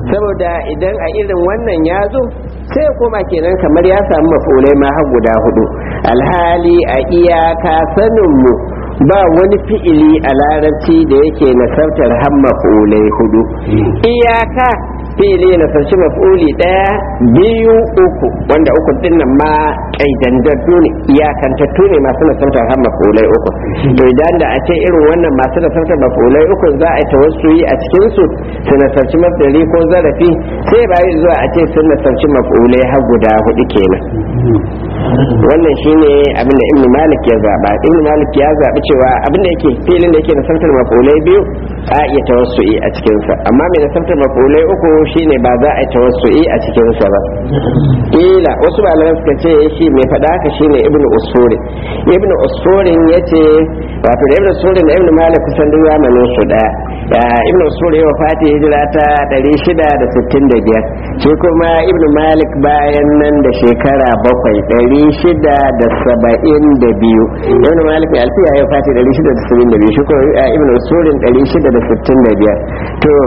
saboda idan a irin wannan ya zo sai ya koma kenan kamar ya samu mafulai ma har guda hudu alhali a iyaka saninmu ba wani fi'ili a larabci da yake nasartar har mafulai hudu iyaka fi'ili na sarci maf'uli daya biyu uku wanda uku din nan ma kaidandattu ne iyakantattu ne masu nasartar har maf'ulai uku to idan da a ce irin wannan masu nasartar maf'ulai uku za a yi tawassuli a cikin su su nasarci mafdari ko zarafi sai ba yi zuwa a ce sun nasarci maf'ulai har guda hudu kenan wannan shine abin da ibn malik ya zaba ibn malik ya zabi cewa abin da yake filin da yake nasartar maf'ulai biyu a iya tawassuli a cikin sa amma mai nasartar maf'ulai uku shine ba za a yi tawassu'i a cikin sa ba kila wasu malaman suka ce shi mai faɗa haka shine ibn usfuri ibn usfurin yace wato da ibn usfurin da ibn malik kusan duk zamanin su daya da ibn usfuri ya wafati hijira ta 665 shi kuma ibn malik bayan nan da shekara bakwai 672 ibn malik mai alfiya ya wafati 672 shi kuma ibn usfurin 665 to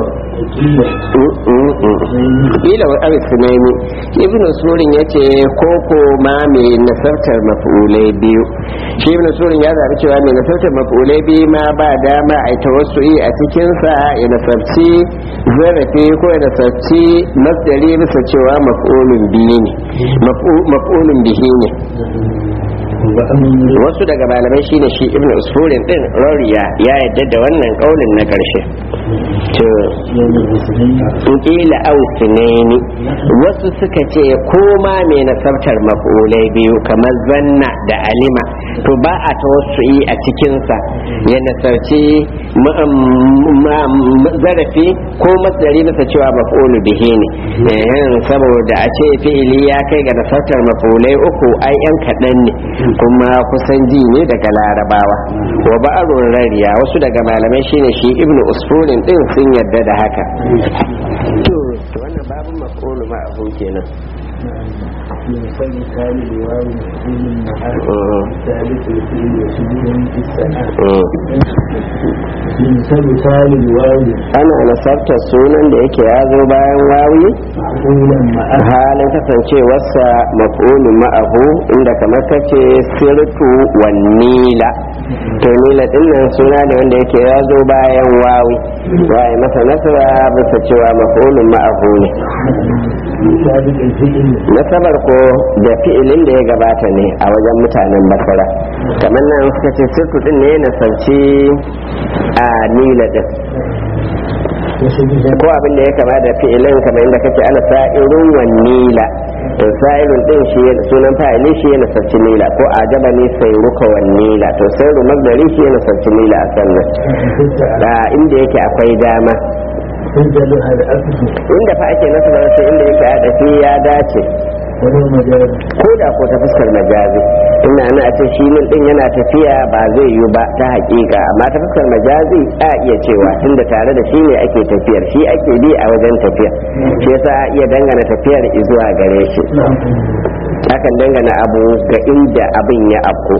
kila wa abu sunaimi ibn surin ya ce koko ma mai nasartar mafulai biyu shi ibn surin ya zaɓi cewa mai nasartar mafulai biyu ma ba dama a ta wasu a cikinsa ya nasarci zarafi ko ya nasarci masdari bisa cewa mafulun biyu ne mafulun bihi ne wasu daga malamai shine shi ibn usfurin din roriya ya yadda da wannan kaulin na karshe to kila ausinaini wasu suka ce koma mai nasabtar mafulai biyu kamar zanna da alima to ba a tawassu'i a cikinsa ya nasarci zarafi ko masdari masa cewa mafulu bihi ne saboda a ce fi'ili ya kai ga nasartar mafulai uku ai yan kaɗan ne kuma kusan ji ne daga larabawa wa ba'arun rariya wasu daga malamai shine shi ibnu usfurin din sun yarda da haka to wannan babun mafulu ma abu kenan مثال مثال الواو مفعول مع ثالث الفعل وشبه في السماء مثال مثال الواو ana nasartar sunan da yake ya zo bayan wawi مفعولا مع halin kasancewarsa maf'ulun ma'ahu inda kamar kace sirtu wan nila to nila din nan suna ne wanda yake ya zo bayan wawi waye masa nasara bisa cewa maf'ulun ma'ahu ne سابق الفعل nasabar ko da fi'ilin da ya gabata ne a wajen mutanen basara kamar nan suka ce sirtu din ne nasarci a nila din وشبه ko abin da ya kama da fi'ilin kamar inda kace ana sa'irun wan nila to sa'irun din shi ya- sunan fa'ili shi yana sarci nila ko ajaba ne sai ruka wan nila to sai ru magdari shi yana sarci nila a sannan da inda yake akwai dama تنزل هذا أكد inda fa ake nasarar sai inda yake a dafi ya dace ولو مجاز ko da ko ta fuskar majazi ina ana a ce shi min din yana tafiya ba zai yi ba ta hakika amma ta fuskar majazi a iya cewa tunda tare da shi ne ake tafiyar shi ake bi a wajen tafiyar shi yasa a iya dangana tafiyar zuwa gare shi akan dangana abu ga inda abin ya afko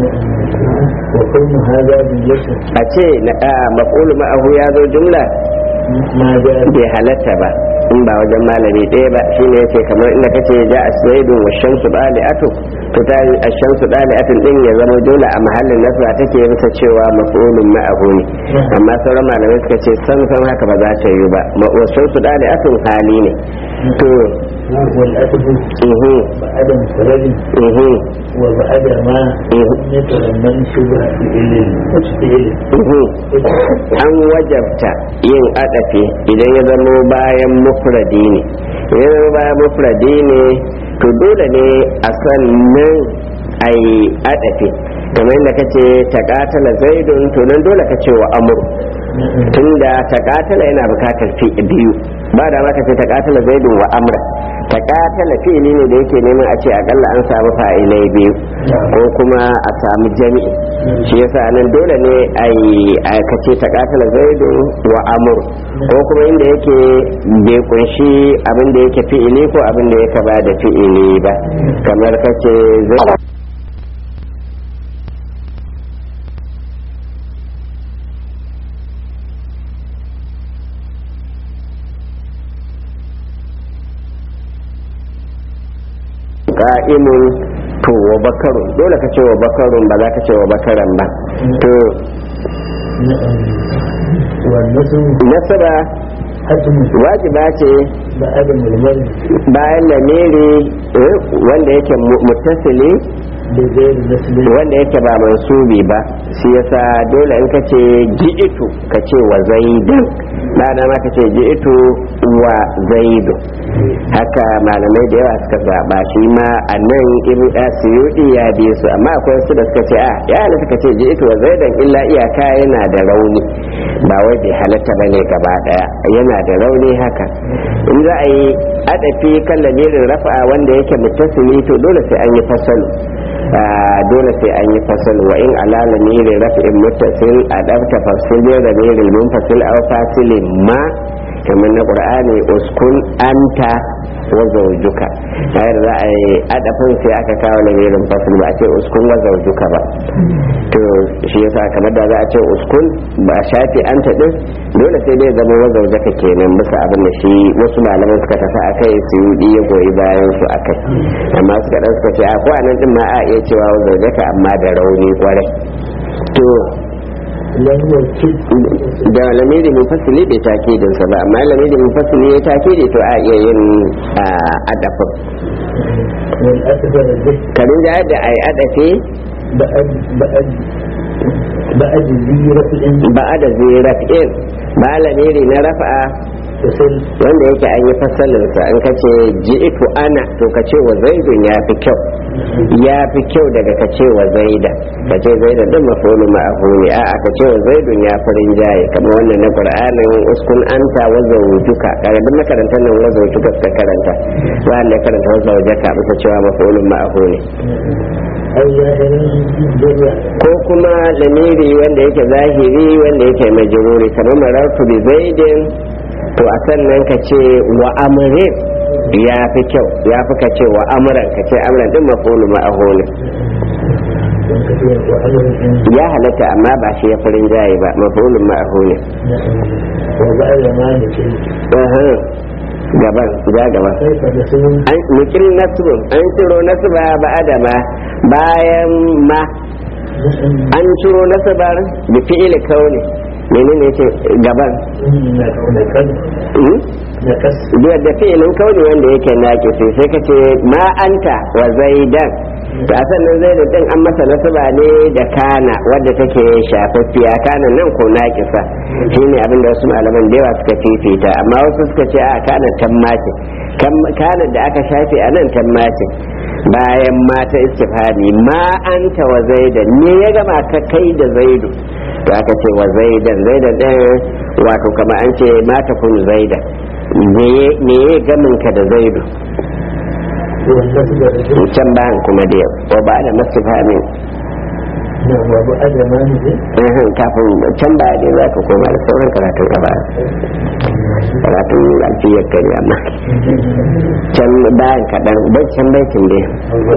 وكون هذا باليسر a ce na maf'ul ma'ahu ya zo jumla ما جاز bai halatta ba in ba wajen malami ɗaya ba shine yace kamar inda kace ja aswaidun wa shamsu dali'atu to ta yi ashamsu dali'atun din ya zama dole a mahallin nasra take bisa cewa maf'ulun ma'ahu ne amma sauran malamai suka ce san san haka ba za ta yi ba ma wa shamsu dali'atun hali ne to والأكد ihu بعد مفرد ihu وبعد ما ihu يتضمن شبه فعل فعل ihu an wajabta yin adafi idan ya zama bayan mufradi ne idan ya zama bayan mufradi ne to dole ne a sannan a yi adafi kamar yadda kace ta katala zaidun to nan dole ka ce wa amur tunda ta katala yana bukatar fi biyu ba da maka ce ta katala zaidun wa amra ta katala fi'ili ne da yake neman a ce akalla an samu fa'ilai biyu ko kuma a samu jami'i shi yasa nan dole ne a yi aikace ta katala zaidun wa amur ko kuma inda yake bai kunshi abin da yake fi'ili ko abin da yake ba da fi'ili ba kamar kace zai ka'imun to wa bakarun dole ka ce wa bakarun ba za ka ce wa bakaran ba to والنسب nasaba حتم wajiba ce بعد المرمر bayan lamiri eh, wanda yake mu- muttasili بغير نسب wanda yake ba mansubi ba shi yasa dole in ka ce ji'itu ka ce wa zaidan ba da ma ka ce ji'itu wa zaidu haka malamai da yawa suka zaba shi ma a nan ibn asiyudi ya bi su amma akwai su da suka ce a ya halatta ka ce ji'itu wa zaidan illa iyaka yana da rauni ba wai bai halatta bane gaba daya yana da rauni haka in za a yi adafi kan lamirin rafa wanda yake muttasili to dole sai an yi fasalu Ah, dole sai an yi fasal wa in ala lamirin raf'in muttasil adabta fasilin lamirin munfasil aw fasilin ma kamar na qur'ani uskun anta wa zawjuka hayar za a yi adafin sai aka kawo lamirin fasil ba a ce uskun wa zawjuka ba to shi yasa kamar da za a ce uskun ba shafi anta din dole sai dai zama wa zawjaka kenan bisa abin da shi wasu malaman suka tafi akai su yi ya goyi bayan su akai amma suka dan suka ce a ko anan din ma a iya cewa wa zawjaka amma da rauni kwarai to لم يكد da lamiri mun fasili bai takidin sa ba amma lamiri mun fasili ya takidi to a iya yin adafin والأكبر به karin da da ai adafi بعد بعد بعد ذي رفع ba da zirafin ba lamiri na rafa'a تصل wanda yake an yi fasalinsa in ka ce ji'itu ana to ka ce wa zaidun ya fi kyau ya fi kyau daga ka ce wa zaida ka ce zaida din mafulu ma'ahu ne a ka ce wa zaidun ya fi rinjaye kamar wannan na qur'anin uskun anta wa zawjuka kaga duk makarantar nan wa zawjuka suka karanta wanda ya karanta wa zawjaka bisa cewa mafulu ma'ahu ne أو ظاهر بالرفع ko kuma lamiri wanda yake zahiri wanda yake majruri kamar marartu bi zaidin to a sannan ka ce wa amrin ya fi kyau ya fi ka ce wa amuran ka ce amuran din mafulu ma'ahu ne وكثير وأمر ya halatta amma ba shi ya farin jaye ba mafulun ma'ahu ne وبعد ما نكل Aha. gaban ja gaba كيف نسب an nukil nasbun an ciro nasba ba adama bayan ma an ciro nasbar bi fi'il kauni menene yake gaban نكد Hmm? نكس biyar da fi'ilin kauni wanda yake naƙisi sai ka ce ma anta wa zaidan to a sannan zaidan din an masa nasaba ne da kana wadda take shafaffiya kana nan ko naƙisa shine abin da wasu malaman da yawa suka fifita amma wasu suka ce a kana tammace kana da aka shafe a nan tammace bayan mata istifhami ma anta wa zaidan ne ya gama ka kai da zaidu to aka ce wa zaidan zaidan din wato kama an ce mata kun zaidan me ya gamin ka da zaidu والنسب الرجل can bayan kuma da yau ko ba da mastifhamin نعم وبعد ما نكل Uhum, kafin can baya dai za ka koma da sauran karatun ka ba karatun alfiyar kari amma can bayan kaɗan bai can baitin dai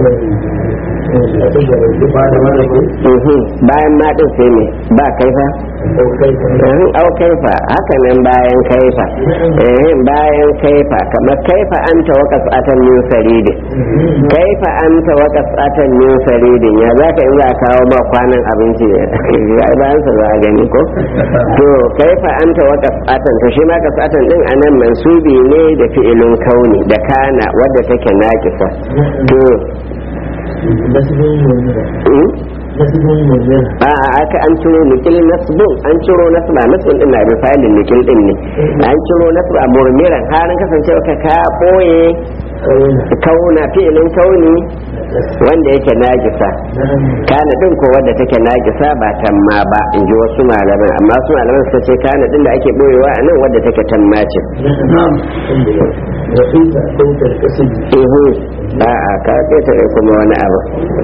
بعد ما نكل Uhum, bayan ma ɗin sai ne ba kaifa أو كيف Uhum, au kaifa haka nan bayan kaifa Uhum, bayan kaifa kamar kaifa an ta wakas atan min saridin kaifa an ta wakas atan min saridin ya za ka in za a kawo ma kwanan abinci ya bayan sa za a gani ko to kaifa an ta wakas atan to shi ma kasatan din anan mansubi ne da fi'ilun kauni da kana wadda take nakisa to نسب منيرة mm? نسب منيرة a a aka an ciro nikil nasbun an ciro nasba nasbun din na misalin nikil din ne an ciro nasba murmiran harin kasancewa ka ka boye كونه kauna fi'ilin kauni wanda yake najisa نعم kana din ko wadda take najisa ba tamma ba in ji wasu malaman amma su malaman suka ce kana din da ake boyewa a nan wadda take tamma ce نعم وكيف صوت الاسم ihu a a ka ƙetare kuma wani abu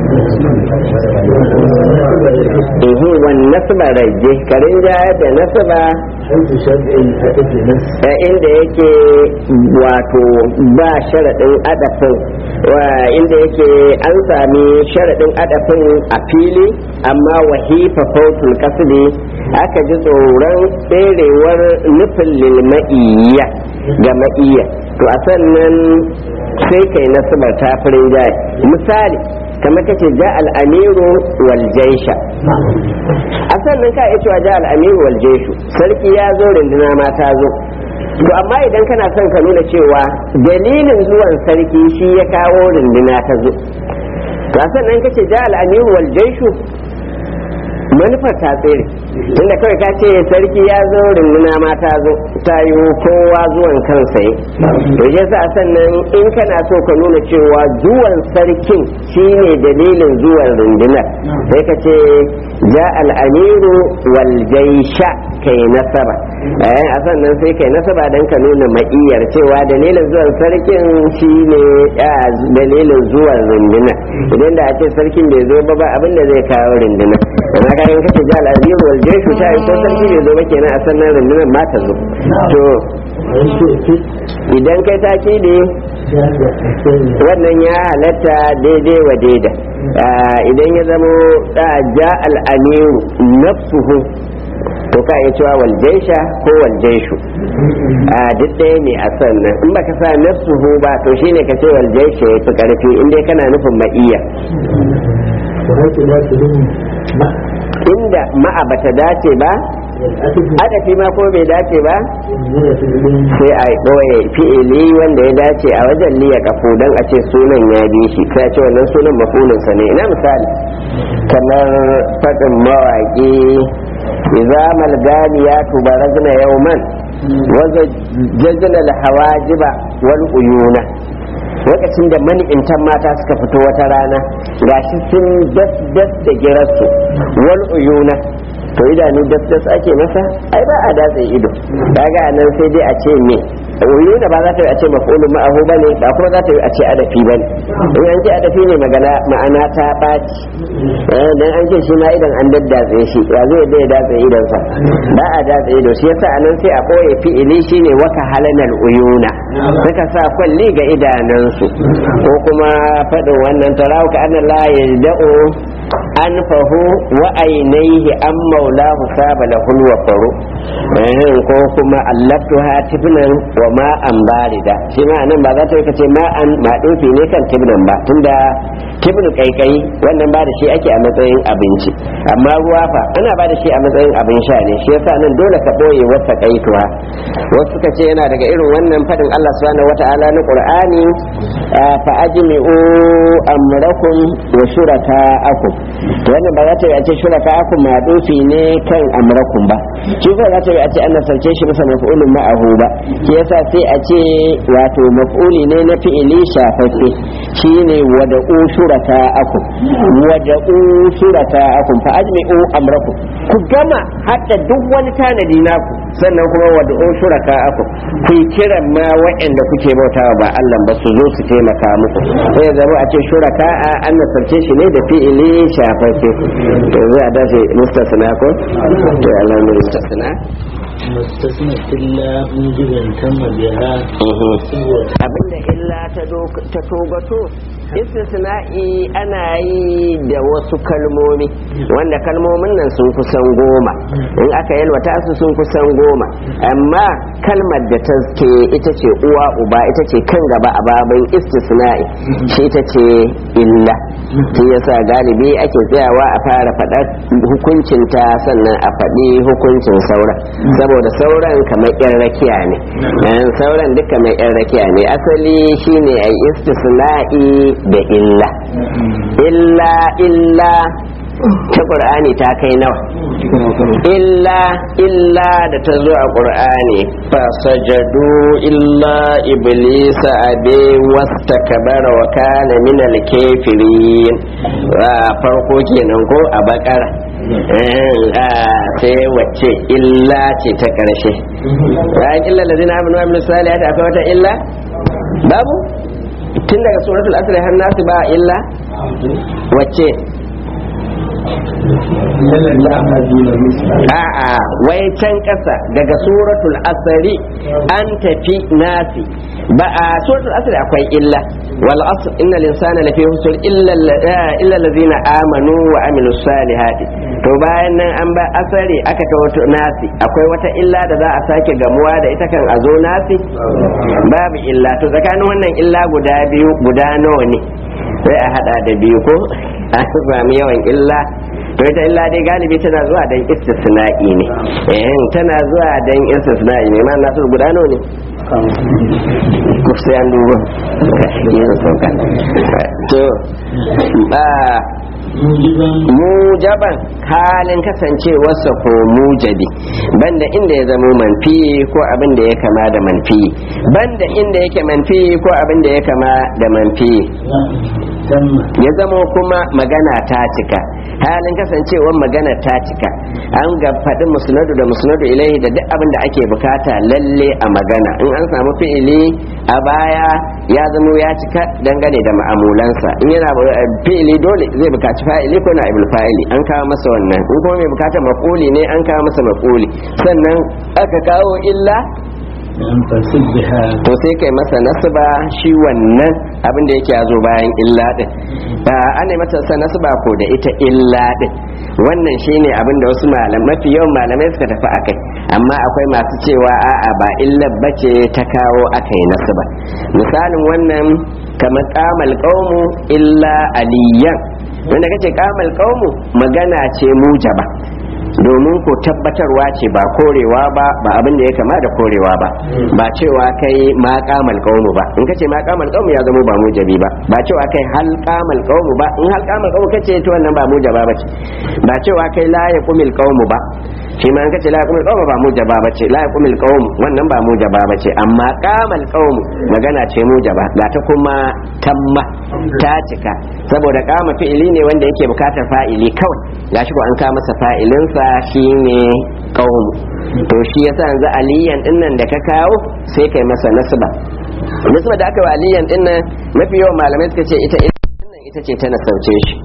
ihu wan nasba rajje karin jaya da nasba حيث شرع الهدف نفس a inda yake wato ba sharaɗin adafin wa inda yake an sami sharaɗin adafin a fili amma wahifa fautul kasdi aka ji tsoron tserewar nufin lilma'iyya ga ma'iyya to a sannan sai kai nasabar ta farin jaye misali kamar kace ja al-amiru wal jaisha a sannan ka iya cewa ja al-amiru wal jaishu sarki ya zo rinduna ma ta zo to amma idan kana son ka nuna cewa dalilin zuwan sarki shi ya kawo rinduna ta zo to a sannan kace ja al-amiru wal jaishu manufar ta tsere inda kawai ka ce sarki ya zo runduna ma ta zo ta yi kowa zuwan kansa yi to ya sa sannan in kana so ka nuna cewa zuwan sarkin shine dalilin zuwan rundunar sai ka ce ja al'amiru wal jaisha kai nasaba eh a sannan sai kai nasaba dan ka nuna ma'iyar cewa dalilin zuwan sarkin shine dalilin zuwan rundunar idan da a ce sarkin bai zo ba ba abinda zai kawo rundunar amma ka in kace ja al'azim wal jayshu ta yi ko sarki bai zo ba kenan a sannan rundunar ma ta zo to idan kai taki ne wannan ya halatta daidai wa daida idan ya zamo ja al'amiru nafsuhu to ka iya cewa wal jaisha ko wal jaishu a duk ɗaya ne a sannan in baka sa nafsuhu ba to shine ka ce wal jaisha ya fi ƙarfi in dai kana nufin ma'iya inda ma'a bata dace ba adafi ma ko bai dace ba sai a ɓoye fi'ili wanda ya dace a wajen liya kafo don a ce sunan ya bi shi sai a ce wannan sunan mafulinsa ne ina misali kamar faɗin mawaƙi iza malgamiya tubarazna yauman waza jajjala hawajiba wal uyuna lokacin da mani'intan mata suka fito wata rana gashi sun das das da girarsu wal uyuna to idanu das das ake masa ai ba a datse ido kaga nan sai dai a ce me uyuna ba za ta yi a ce maf'ulun ma'ahu bane ba kuma za ta yi a ce adafi bane in an ce adafi ne magana ma'ana ta ɓaci dan an ce shi ma idan an daddatse shi ya zai yadda ya datse idonsa ba a datse ido shi yasa anan sai a ɓoye fi'ili shine waka halanar uyuna suka sa kwalli ga idanunsu ko kuma faɗin wannan tarawu ka anna la yajda'u anfahu wa ainihi an maulahu saba lahul wa faru ko kuma allaftuha tibnan wa ma'an barida shi ma nan ba za ta yi kace ma'an ma dofi ne kan tibnan ba tunda tibnu kaikai wannan ba da shi ake a matsayin abinci amma ruwa fa ana ba da shi a matsayin abin sha ne shi yasa nan dole ka boye wata kaituwa wasu suka ce yana daga irin wannan fadin Allah subhanahu wata'ala na Qur'ani fa ajmi'u amrakum wa shuraka'akum to wannan ba za ta yi a ce shuraka'akum ma dofi ne kan amrakum ba shi ko za ta yi a ce an nasarce shi bisa maf'ulun ma'ahu ba shi yasa sai a ce wato maf'uli ne na fi'ili shafaffe shine wada'u shuraka'akum wada'u shuraka'akum fa ajmi'u amrakum ku gama hadda duk wani tanadi naku sannan kuma wada'u shuraka'akum ku yi kiran ma wa'anda kuke bautawa ba Allah ba su zo su taimaka muku sai zama a ce shuraka'a an nasarce shi ne da fi'ili shafaffe to zai a dace mustasna ko to alhamdulillah mustasna mustasna illa mujiban tamma biha abinda illa ta togato istisna'i ana yi da wasu kalmomi wanda kalmomin nan sun kusan goma in aka yalwata su sun kusan goma amma kalmar da ta ke ita ce uwa uba ita ce kan gaba a babin istisna'i shi ita ce illa shi yasa galibi ake tsayawa a fara faɗar hukuncinta sannan a faɗi hukuncin sauran saboda sauran kamar yan rakiya ne sauran duka kamar yan rakiya ne asali shine a istisna'i da illa illa illa ta ƙur'ani ta kai nawa illa illa da ta zo a ƙur'ani fasajadu illa iblisa abe wasta kabara wa kana min alkafirin farko kenan ko a bakara sai wacce illa ce ta ƙarshe bayan illa da zina aminu aminu salihati akwai wata illa babu tun daga suratul asr har nasu ba illa wacce a'a wai can ƙasa daga suratul asari an tafi nasi ba a suratul asari akwai illa wal asr innal insana lafi husr illa illa allazina amanu wa amilus salihati to bayan nan an ba asari aka ta wato nasi akwai wata illa da za a sake gamuwa da ita kan a zo nasi babu illa to tsakanin wannan illa guda biyu guda nawa ne sai a hada da biyu ko a sami yawan illa to ita illa dai galibi tana zuwa dan istisna'i ne eh tana zuwa dan istisna'i ne ma nasu guda nawa ne ko sai an duba yanzu sauka to ba mujaban halin kasancewarsa ko mujabi banda inda ya zama manfi ko abin da ya kama da manfi banda inda yake manfi ko abin da ya kama da manfi ya zama kuma magana ta cika halin kasancewar magana ta cika an ga faɗin musnadu da musnadu ilaihi da duk abin da ake bukata lalle a magana in an samu fi'ili a baya ya zama ya cika dangane da ma'amulansa in yana fi'ili dole zai bukaci fa'ili ko na ibul fa'ili an kawo masa wannan in kuma mai bukatar maf'uli ne an kawo masa maf'uli sannan aka kawo illa to sai kai masa nasaba shi wannan abin da yake ya zo bayan illa din ana mata sa nasaba ko da ita illa din wannan shine abin da wasu malam mafi yawan malamai suka tafi akai amma akwai masu cewa a'a ba illa bace ta kawo akai nasaba misalin wannan kamar qamal qaumu illa aliyan wanda kace qamal qaumu magana ce mujaba domin ko tabbatarwa ce ba korewa ba ba abin da ya kama da korewa ba ba cewa kai ma kamal qaumu ba in kace ma kamal qaumu ya zama ba mujabi ba ba cewa kai hal kamal qaumu ba in hal kamal qaumu kace to wannan ba mujaba ba ce ba cewa kai la yaqumil qaumu ba shi ma in kace la yaqumil qaumu ba mujaba ba ce la yaqumil qaumu wannan ba mujaba ba ce amma kamal qaumu magana ce mujaba ga ta kuma tamma ta cika saboda kama fi'ili ne wanda yake bukatar fa'ili kawai gashi ko an ka masa fa'ilinsa shine qaumu to shi yasa yanzu aliyan din nan da ka kawo sai kai masa nasba nasba da aka wa aliyan din nan mafi yawan malamai suka ce ita ita ce ta nasauce shi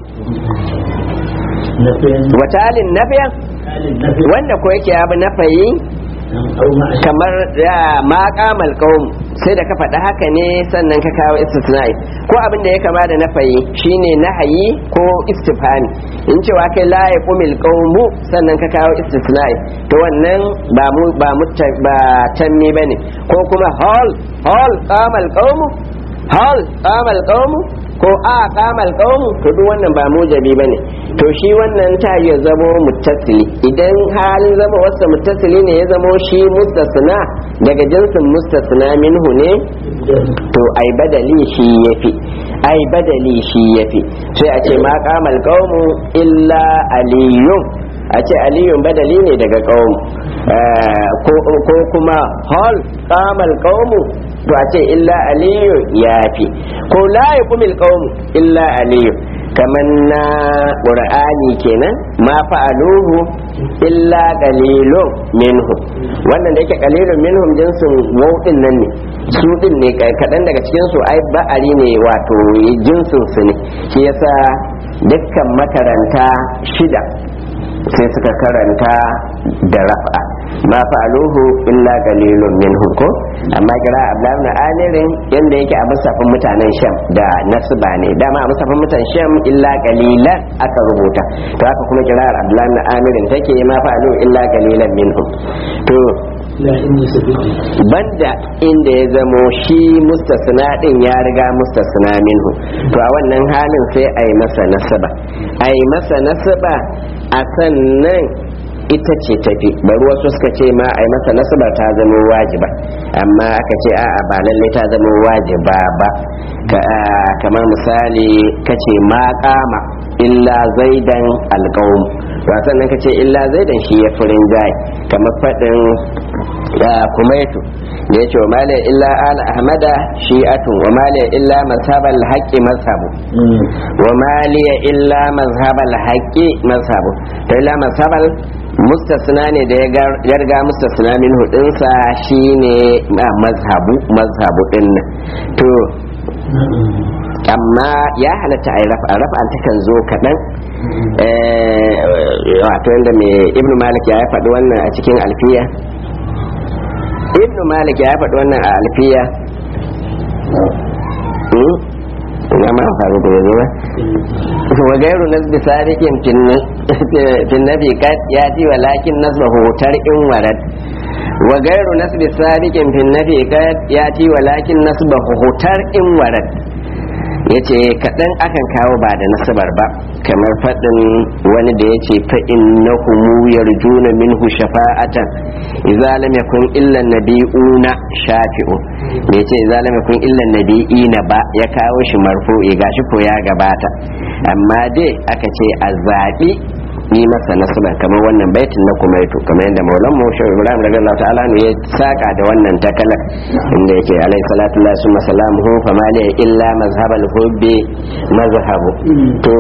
watalin nafiyan wanda ko yake abu nafayi kamar da ma kamal qaum sai da ka faɗi haka ne sannan ka kawo istisna'i ko abin da ya kama da nafayi shine nahayi ko istifhami in cewa kai la yaqumil qaumu sannan ka kawo istisna'i to wannan ba mu ba mutta ba tanni bane ko kuma hal hal qamal qaumu hal qamal qaumu ko a qamal qaumu to duk wannan ba mujabi bane to shi wannan ta ya zamo muttasili idan halin zama wasa muttasili ne ya zamo shi mustasna daga jinsin mustasna minhu ne to ai badali shi yafi ai badali shi yafi sai a ce ma qamal qaumu illa aliyun a ce aliyun badali ne daga qaumu ko kuma hal qamal qaumu to a ce illa aliyu yafi ko la yaqumil qaumu illa aliyu kamar na ƙur'ani kenan ma fa'aluhu illa qalilun minhu wannan da yake qalilun minhum jinsin wauɗin nan ne su din ne kaɗan daga cikin su ai ba'ari ne wato jinsin su ne shi yasa dukkan makaranta shida sai suka karanta da raf'a ma fa'aluhu illa qalilun minhum ko amma kira abdullahi na amirin yanda yake a musafin mutanen sham da nasba ne dama a musafin mutanen sham illa qalilan aka rubuta to haka kuma kira abdullahi na amirin take ma fa'aluhu illa qalilan minhum to banda inda ya zamo shi mustasna din ya riga mustasna minhu to a wannan halin sai a yi masa nasaba a yi masa nasaba a sannan ita ce tafi bari wasu suka ce ma a yi masa nasaba ta zama wajiba amma aka ce a'a ba lalle ta zama wajiba ba kamar misali kace ma kama illa zaidan alqaum wasan nan kace illa zaidan shi ya furin jai kamar fadin kumaitu da yace wa mali illa ala ahmada shi'atun wa mali illa mazhabal haqqi mazhabu wa mali illa mazhabal haqqi mazhabu to illa mazhabal mustasna ne da ya riga mustasna min hudinsa shine mazhabu mazhabu din to amma ya halatta a rafa rafa takan zo kaɗan wato yadda mai ibnu malik ya faɗi wannan a cikin alfiya ibnu malik ya faɗi wannan a alfiya ina ma faru da yanzu ba wa gairu nasbi sadiqin fin nabi kad yati walakin nasbahu tar'in warad wa gairu nasbi sadiqin fin nabi kad yati walakin nasbahu tar'in warad yace kaɗan akan kawo ba da nasabar ba kamar faɗin wani da yace fa innahum yarjuna minhu shafa'atan idza lam yakun illa nabiyuna shafi'u bai ce idza lam yakun illa nabiyina ba ya kawo shi marfu'i gashi ko ya gabata amma dai aka ce a zaɓi yi masa nasaba kamar wannan baitin na kumaitu kamar yadda maulan mu shi ibrahim daga Allah ta'ala ne ya saka da wannan takalar inda yake alaihi salatu lillahi summa salamuhu fa ma li illa mazhabal hubbi mazhabu to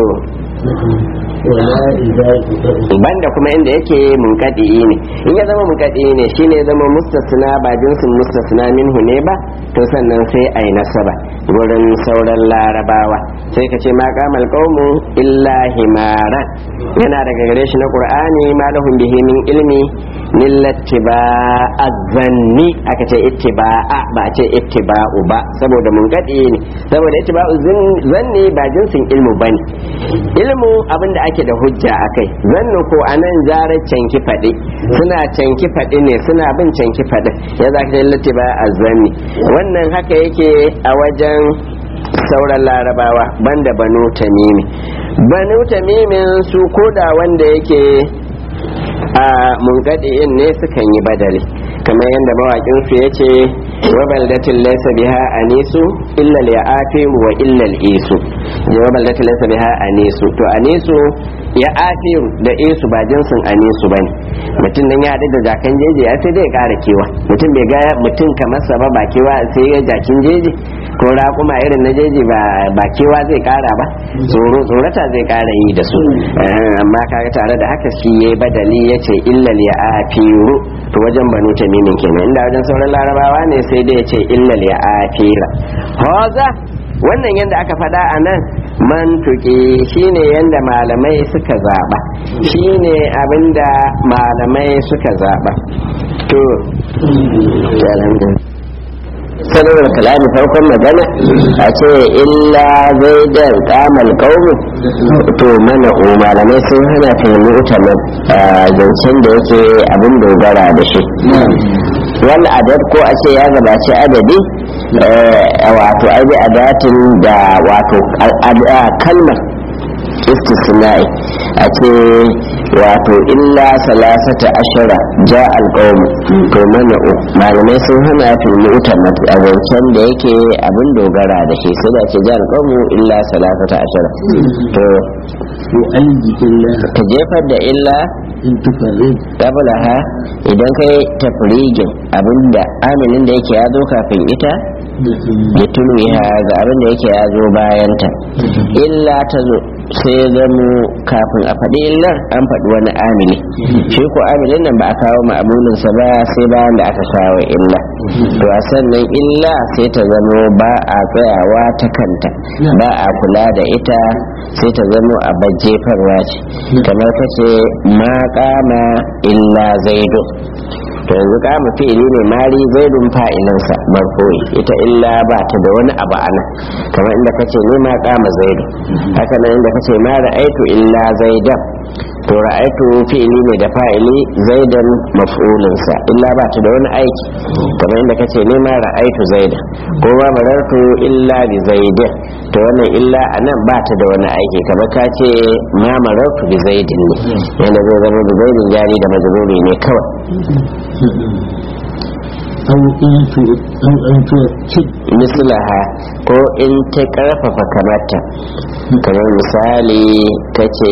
banda kuma inda yake munkadi ne in ya zama munkadi ne shine ya zama mustasna ba jinsin mustasna minhu ne ba to sannan sai a yi nasaba wurin sauran larabawa sai ka ce ma kamal qaumu illa himaran yana daga gare shi na qur'ani ma lahum bihi min ilmi millattiba azanni aka ce ittiba'a ba a ce ittiba'u ba saboda munkadi ne saboda ittiba'u zanni ba jinsin ilmu bane ilmu abinda ake da hujja akai zannu ko anan zarar canki faɗi suna canki faɗi ne suna bin canki faɗi ya za ka lati ba a zanni wannan haka yake a wajen sauran larabawa banda banu tamimi banu tamimin su koda wanda yake a munkadi'in ne sukan yi badali kamar yadda mawakin su yace wa baldatin laysa biha anisu illa al-ya'afi wa illa al-isu wa baldatin laysa biha anisu to anisu ya afiru da isu ba jinsin anisu bane mutum nan ya haɗu da jakan jeji ya sai dai ya ƙara kewa mutum bai ga mutum kamar sa ba ba kewa sai ya jakin jeji ko raƙuma irin na jeji ba kewa zai ƙara ba tsoro tsorata zai ƙara yi da su amma kaga tare da haka shi ya badali ya ce illal ya afiru to wajen banu tamimin kenan inda wajen sauran larabawa ne sai dai ya ce illal ya afira hoza wannan yadda aka faɗa a nan mantuki shine yadda malamai suka zaɓa shine abinda malamai suka zaɓa to sanar kalami farkon magana a ce illa zaidan kamal kaumu to mana o malamai sun hana fahimci utanen zancen da yake abin dogara da shi wani adad ko a ce ya gabaci adadi wato aibi adatin da wato kalmar istisna'i a ce wato illa salasata ashara ja alƙawmu to mana malamai sun hana fil mu'tamad a zancen da yake abin dogara da shi sai da ce ja alƙawmu illa salasata ashara to ka jefar da illa ha idan kai tafrigin abinda aminin da yake ya zo kafin ita ya tulwiha ga abin da yake ya zo bayanta illa ta zo sai ya zamo kafin a faɗi illar an faɗi wani amini shi ko aminin nan ba a kawo ma'amulinsa ba sai bayan da aka kawo illa to a sannan illa sai ta zamo ba a tsayawa ta kanta ba a kula da ita sai ta zamo a jefarwa ce kamar kace ma kama illa zaidu to yanzu kama fi'ili ne mari zaidun fa'ilinsa marfu'i ita illa ba ta da wani abu ana kamar inda kace ni ma kama zaidu haka nan inda kace ma ra'aitu illa zaidan to ra'aitu fi'ili ne da fa'ili zaidan maf'ulinsa illa ba ta da wani aiki kamar inda kace ni ma ra'aitu zaidan ko ma marartu illa bi zaidin to wannan illa anan ba ta da wani aiki kamar ka ce ma marartu bi zaidin ne yanda zai zama bi zaidin jari da majruri ne kawai أو أن تؤكد mislaha ko in ta karfafa kamata kamar misali ta ce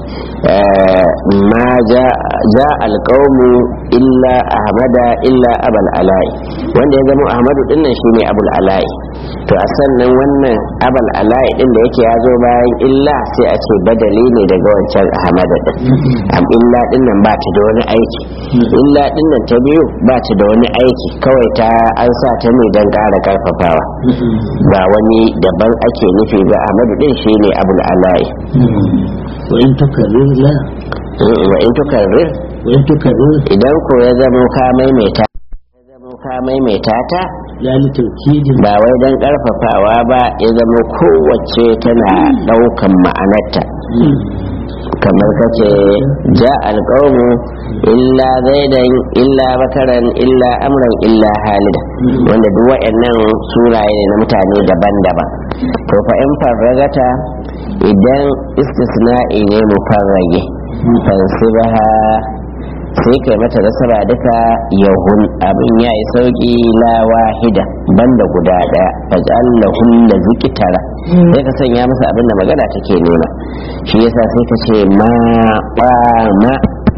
ma ja alƙaunu illa ahmada illa abul ala'i wanda ya zama ahmadu dinnan shine abul ala'i to to a sannan wannan abal ala'i din da yake ya zo bayan illa sai a ce badali ne daga wancan ahmada din am illa din nan ba ta da wani aiki illa din nan ta biyu ba ta da wani aiki kawai ta an sa ta ne don ƙara karfafawa ba wani daban ake nufi ba ahmadu din shine abul ala'i wa in tukarrir la wa in tukarrir wa in tukarrir idan ko ya zama ka maimaita ya zama ka maimaita ta la li tawkidin ba wai don karfafawa ba ya zama kowace tana daukan ma'anarta kamar kace ja alƙawmu illa zaidan illa bakaran illa amran illa halida wanda duk waɗannan suraye ne na mutane daban-daban to fa in farragata idan istisna'i ne mu farrage fansibaha sai kai mata nasara duka yahun abin ya yi sauki la wahida banda guda daya faj'al lahum la zikitara sai ka sanya masa abin da magana take nema shi yasa sai ka ce ma ma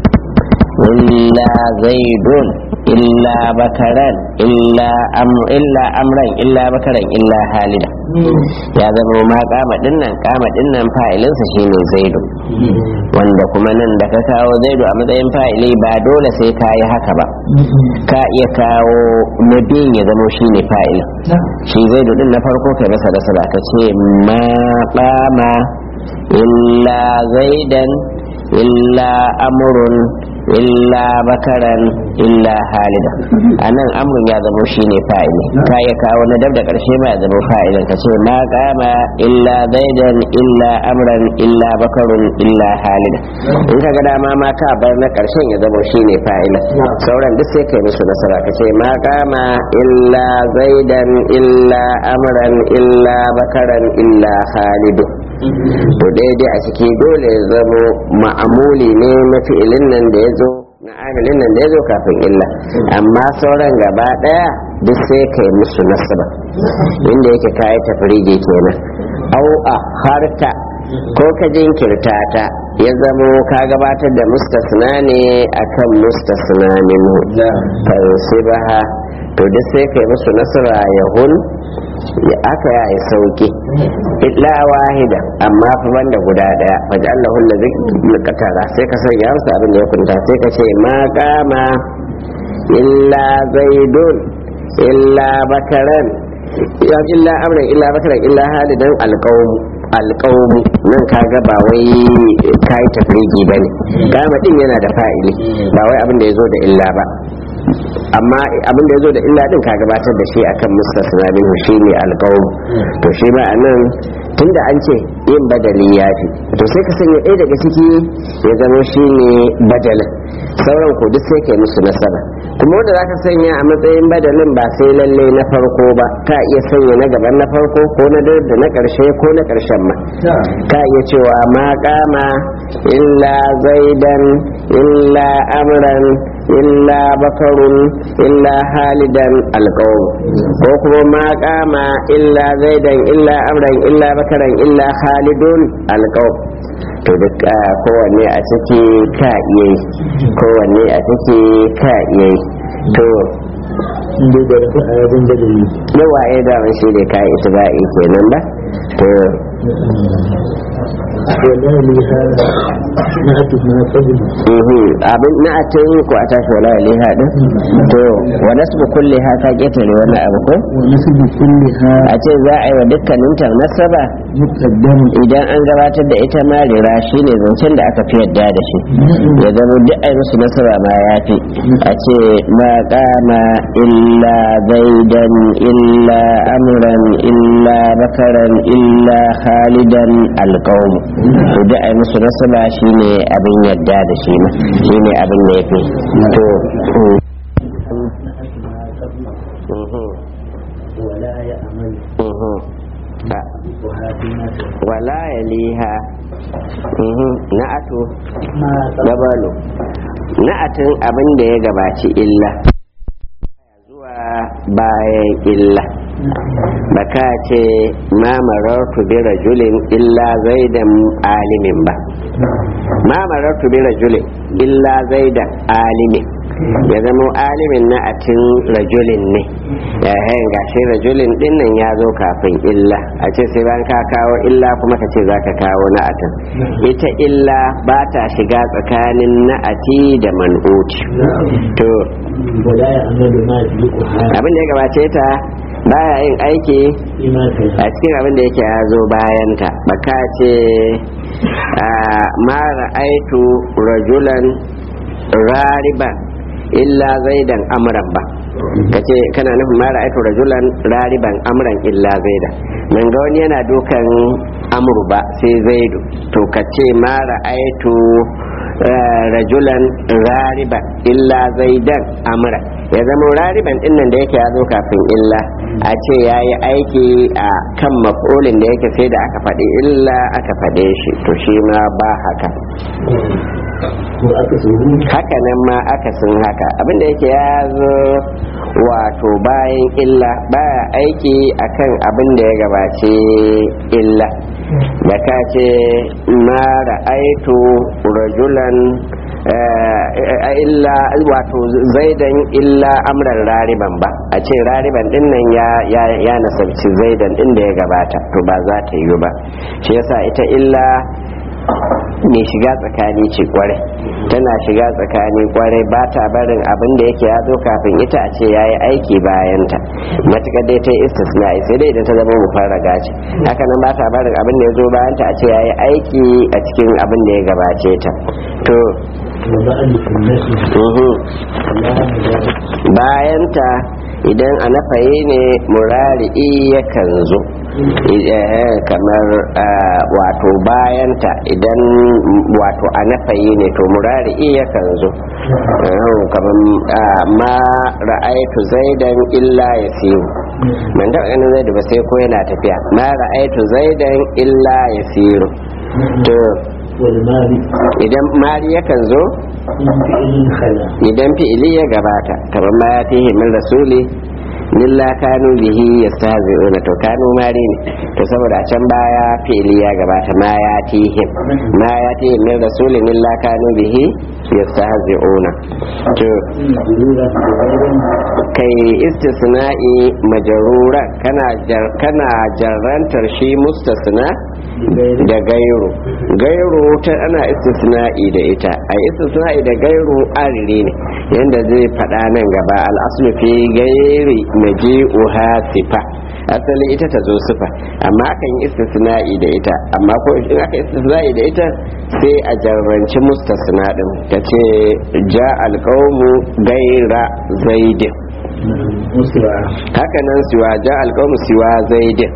illa zaidun illa bakaran illa am- illa amran illa bakaran illa halida ya zama ma kama dinnan kama dinnan fa'ilinsa shine zaidu wanda kuma nan da ka kawo zaidu a matsayin fa'ili ba dole sai ka yi haka ba ka iya kawo na biyun ya zama shine fa'ilin shi zaidu din na farko kai masa nasara ka ce ma kama illa zaidan illa amrun illa bakaran illa halida a nan amrun ya zama shi ne fa'ili ka ya kawo na dab da ƙarshe ma ya zama fa'ilin ka ce ma kama illa zaidan illa amran illa bakarun illa halida in ka ga dama ma ka bar na ƙarshen ya zama shi ne fa'ilin sauran duk sai kai musu nasara ka ce ma kama illa zaidan illa amran illa bakaran illa halidu to daidai a ciki dole ya zamo ma'amuli ne na fi'ilin nan da ya zo na amilin nan da ya zo kafin illa amma sauran gaba daya duk sai kai musu nasaba inda yake kayi tafrige kenan au a harta ko ka jinkirta ta ya zamo ka gabatar da mustasna ne akan mustasna minhu fansibaha to duk sai kai musu nasara yahun ya aka ya yi sauki illa wahida amma fa banda guda daya faji Allahu allazi qatara sai ka sanya masa abin da ya kunta sai ka ce ma qama illa zaidun illa bakaran ya illa amran illa bakaran illa halidan alqawm alqawm nan kaga ba wai kai tafrigi bane qama din yana da fa'ili ba wai abin da yazo da illa ba amma abin da ya zo da illa din ka gabatar da shi akan mustasna minhu shine alqawl to shi ma anan tunda an ce yin badali ya fi to sai ka sanya ɗaya daga ciki ya zama shine badalin sauran ko duk sai kai musu nasara kuma wanda zaka sanya a matsayin badalin ba sai lalle na farko ba ka iya sanya na gaban na farko ko na da na karshe ko na karshen ma ka iya cewa ma kama illa zaidan illa amran illa bakarun illa halidan alƙawar ko kuma ma kama illa zaidan illa amran illa bakaran illa halidun alƙawar to duk kowanne a ciki ka iya yi kowanne a ciki ka iya yi to inda da rafi a yabon badali yawa ya daman shi ne ka ita ba kenan ba to wala liha na atu ma qabl Mhm. abin na a tun ko a tashi wala liha din to wa nasbu kulli ha ka ketare wannan abu ko wa nasbu kulliha a ce za a yi wa dukkanin ta nasaba muqaddam idan an gabatar da ita ma rira shine zancen da aka fi yadda da shi ya zama duk ai musu nasaba ma ya fi a ce ma kama illa zaidan illa amran illa bakaran illa khalidan alqawm to duk ai musu nasaba shine abin yadda da shi ma shine abin da yafi to mm. Mhm. wala ya amal Mhm. Ah. wa hadina wala ya liha Mhm. na'atu ma gabalu na'atin abin da ya gabaci illa zuwa bayan illa baka ce ma marartu bi rajulin illa zaidan alimin ba ma marartu bi rajulin illa zaidan alimin ya zama alimin na atin rajulin ne yayin gashi rajulin din nan ya zo kafin illa a ce sai bayan ka kawo illa kuma ka ce za ka kawo na atin ita illa ba ta shiga tsakanin na'ati da man'uti to ولا يعمل ما يدركها abin da ya gabace ta baya yin aiki فيما كان a cikin abin da yake ya zo bayanta baka ce ma ra'aitu rajulan rariban illa zaidan amran ba kace kana nufin ma ra'aitu rajulan rariban amran illa zaidan nan ga wani yana dukan amru ba sai zaidu to kace ma ra'aitu eh, rajulan rariban illa zaidan amran ya zama rariban din nan da yake ya zo kafin illa a ce ya yi aiki a kan maf'ulin da yake sai da aka faɗi illa aka faɗe shi to shi ma ba haka وأكثره haka nan ma akasin haka abinda yake ya zo wato bayan illa baya aiki akan abin da ya gabace illa da ka ce ma ra'aitu rajulan eh, illa wato zaidan illa amran rariban ba a ce rariban din nan ya ya ya nasabci zaidan din da ya gabata to ba za ta yi ba shi yasa ita illa mai shiga tsakani ce kwarai tana shiga tsakani kwarai ba ta barin abin da yake ya zo kafin ita a ce ya yi aiki bayan ta matuƙar dai ta yi istisna'i sai dai idan ta zama mu fara gaci haka nan ba ta barin abin da ya zo bayan ta a ce ya yi aiki a cikin abin da ya gabace ta to وبعد النسل uhu, لا مبارك bayan ta idan a nafaye ne murari'i yakan zo Eh, kamar ah, wato bayanta idan wato a nafayi ne to murari'i yakan zo Eh, kamar ah, ma ra'aitu zaidan illa ya siyo man taɓa ganin zaidu ba sai ko yana tafiya ma ra'aitu zaidan illa ya siyo to والمال idan mari yakan zo من فعل خلا idan fi'ili ya gabata kamar ma ya fihi min rasuli lilla kanu bihi yastahzi'una to kanu mari ne to saboda a can baya fi'ili ya gabata ma ya tihim ma ya tihim min rasulin lilla kanu bihi yastahzi'una to ضرورة غير kai istisna'i majarura kana jar, kana jarrantar shi mustasna بغير da gairu gairu ta ana istisna'i da ita a istisna'i da gairu arire ne yanda zai faɗa nan gaba al'aslu fi gairi maji'uha sifa asali ita ta zo sifa amma akan yi istisna'i da ita amma ko in aka istisna'i da ita sai a jarranci mustasna din ta ce ja alƙawmu gaira zaidin مسرع haka nan siwa ja alƙawmu siwa zaidin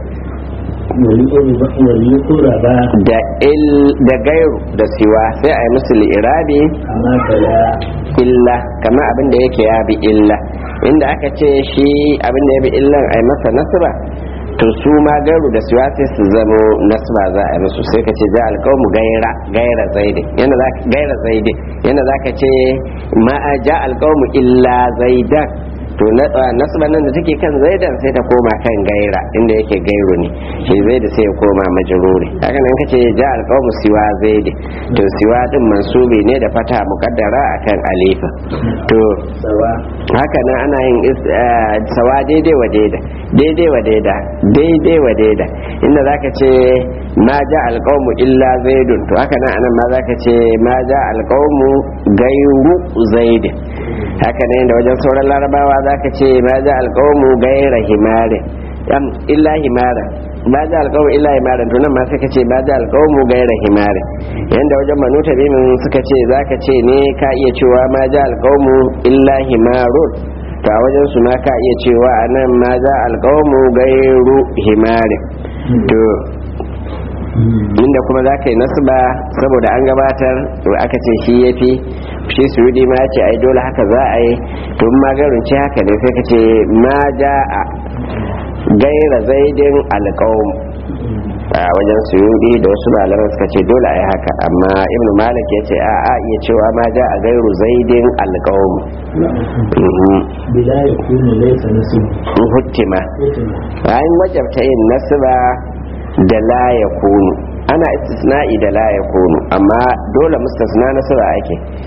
وليقرب da il da gairu da siwa sai a yi musu li'irabi كما بلا illa kamar abin da yake ya bi illa inda aka ce shi abin da ya bi illan a yi masa nasba to su ma gairu da siwa sai su zamo nasba za a yi musu sai ka ce ja alƙawmu gaira gaira zaidi yana za gaira zaidi yana za ka ce ma ja alƙawmu illa zaidan to na- ah, nasba nan da take kan zaidan sai ta koma kan gaira inda yake gairu ne shi zaidi sai ya koma majruri haka nan kace ja alqawmu siwa zaidi to siwa din mansubi ne da fata muqaddara akan alifa to سواء haka nan ana yin is- ah, sawa daidai wa daida daidai wa daida daidai wa daida inda zaka ce ma ja alqawmu illa zaidun to haka nan anan ma zaka ce ma ja alqawmu gairu zaidin haka ne da wajen sauran larabawa zaka ce ma ja alqawmu gaira himarin am illa himaran ma ja alqawmu illa himaran to nan ma sai ka ce ma ja alqawmu gaira himarin yanda wajen banu tabimin suka ce zaka ce ne ka iya cewa ma ja alqawmu illa himarun to a wajen su ma ka iya cewa anan ma ja alqawmu gairu himarin to inda kuma za ka yi nasba saboda an gabatar to aka ce shi ya fi shi surudi ma ya ce ai dole haka za a yi to in ma garin ce haka ne sai ka ce ma ja a gaira zaidin alƙawun a wajen suyudi da wasu malaman suka ce dole a yi haka amma ibnu malik ya ce a a iya cewa ma ja a gairu zaidin alƙawun بلا يكون ليس نسب huttima bayan wajabta yin nasba da la ya kunu ana istisna'i da la ya kunu amma dole mustasna nasba ake